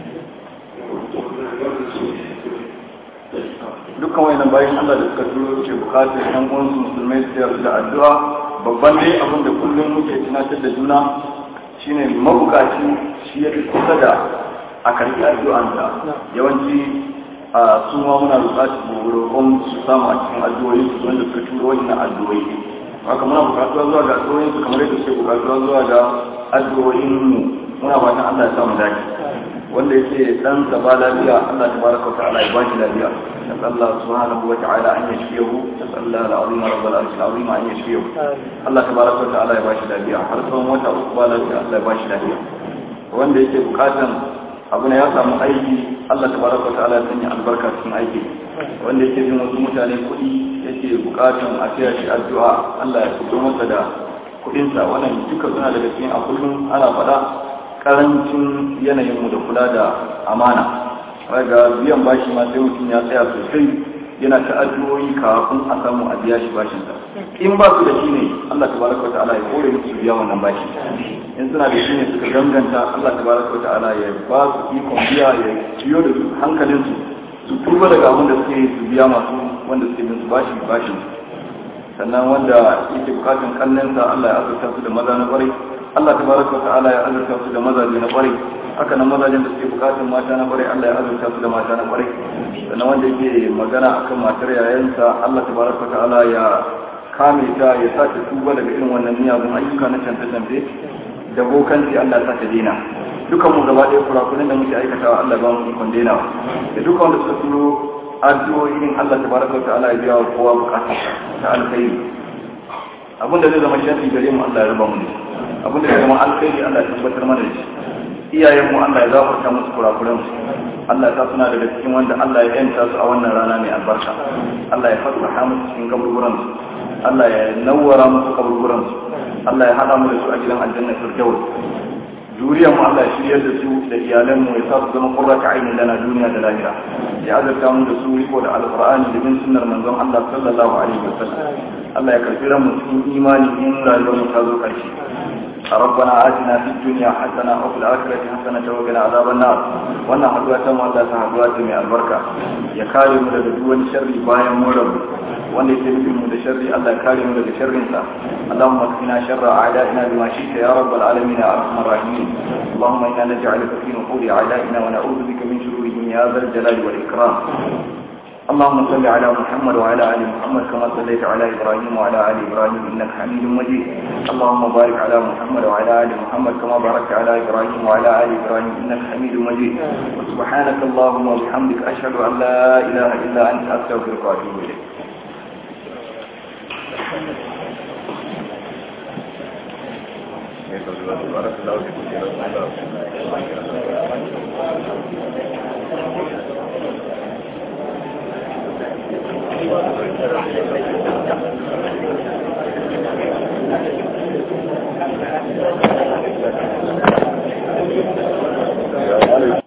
dukkan wayannan bayan Allah da suka turo ce bukatar yan uwansu musulmai su yarda da addu'a babban dai abin da kullum muke tunatar da juna shine mabukaci shi ya fi kusa da a karɓi addu'ansa yawanci a su ma muna bukatar roƙon su samu a cikin addu'o'i su wanda suka turo wannan addu'o'i haka muna bukatuwa zuwa ga addu'o'in su kamar yadda suke bukatuwa zuwa ga addu'o'in mu muna fatan Allah ya samu dace wanda yake dan sa ba lafiya Allah tabaraka wa ta'ala ya ba shi lafiya نسأل الله سبحانه وتعالى أن يشفيه نسأل الله العظيم رب العرش العظيم أن يشفيه الله تبارك وتعالى يباشي lafiya har tsawon wata uku ba lafiya Allah ya bashi lafiya wanda yake bukatan abu ne ya samu aiki Allah tabaraka wa ta'ala ya sanya albarka cikin aiki wanda yake bin wasu mutane kuɗi yake bukatan a tsaya shi addu'a Allah ya fito masa da kuɗinsa wannan duka suna daga cikin a kullum ana faɗa karancin yanayinmu da kula da amana ga biyan bashi ma sai mutum ya tsaya sosai yana ta addu'o'i kafin a samu a biya shi bashin sa in ba su da shi ne Allah tabaraka wata'ala ya kore musu biya wannan bashi in suna da shi ne suka ganganta Allah tabaraka wata'ala ya ba su ikon biya ya ciyo da hankalin su su tuba daga abin da suke su biya masu wanda suke bin su bashi bashin sannan wanda yake bukatun kannensa Allah ya azurta su da maza na kwarai Allah tabaraka wata'ala ya azurta su da mazaje na kwarai haka nan mazajen da suke bukatun mata na kwarai Allah ya azurta su da mata na kwarai sannan wanda yake magana akan matar yayansa Allah tabaraka ta'ala ya kame ta ya sa ta tuba daga irin wannan miyagun ayyuka na canfe-canfe da bokanci Allah ya sa ta dena dukan mu gaba ɗaya kurakunan da muke aikatawa Allah ba mu ikon dena da dukan wanda suka turo addu'o'in Allah tabaraka ta'ala ya biya wa kowa bukatarsa ta alkhairi abinda zai zama sharri gare mu Allah ya raba mu ne abinda zai zama alkhairi Allah ya tabbatar mana da shi iyayenmu Allah ya zafarta musu kurakuran su Allah ta suna daga cikin wanda Allah ya yanta su a wannan rana mai albarka Allah ya fasaha musu cikin kaburburan su Allah ya nawwara musu kaburburan su Allah ya hada mu da su a gidan aljanna firdaus zuriyar mu Allah ya shiryar da su da iyalan mu ya sa su zama qurrata ainin lana duniya da lahira ya azurta mu da su riko da alqur'ani da bin sunnar manzon Allah sallallahu alaihi wasallam Allah ya karbi ran mu cikin imani in rayuwar mu ta zo karshe ربنا آتنا في الدنيا حسنة وفي الآخرة حسنة وقنا عذاب النار وانا حدوة مولا تحدوات من البركة يكاري مدى دون شر بايا مولب وانا يتبقى مدى شر الله يكاري مدى شر انسا اللهم اكفنا شر أعدائنا بما شئت يا رب العالمين يا أرحم الراحمين اللهم إنا نجعلك في نحور أعدائنا ونعوذ بك من شرورهم يا ذا الجلال والإكرام اللهم صل على محمد وعلى ال محمد كما صليت على ابراهيم وعلى ال ابراهيم انك حميد مجيد اللهم بارك على محمد وعلى ال محمد كما باركت على ابراهيم وعلى ال ابراهيم انك حميد مجيد وسبحانك اللهم وبحمدك اشهد ان لا اله الا انت استغفرك واتوب اليك بارك الله فيك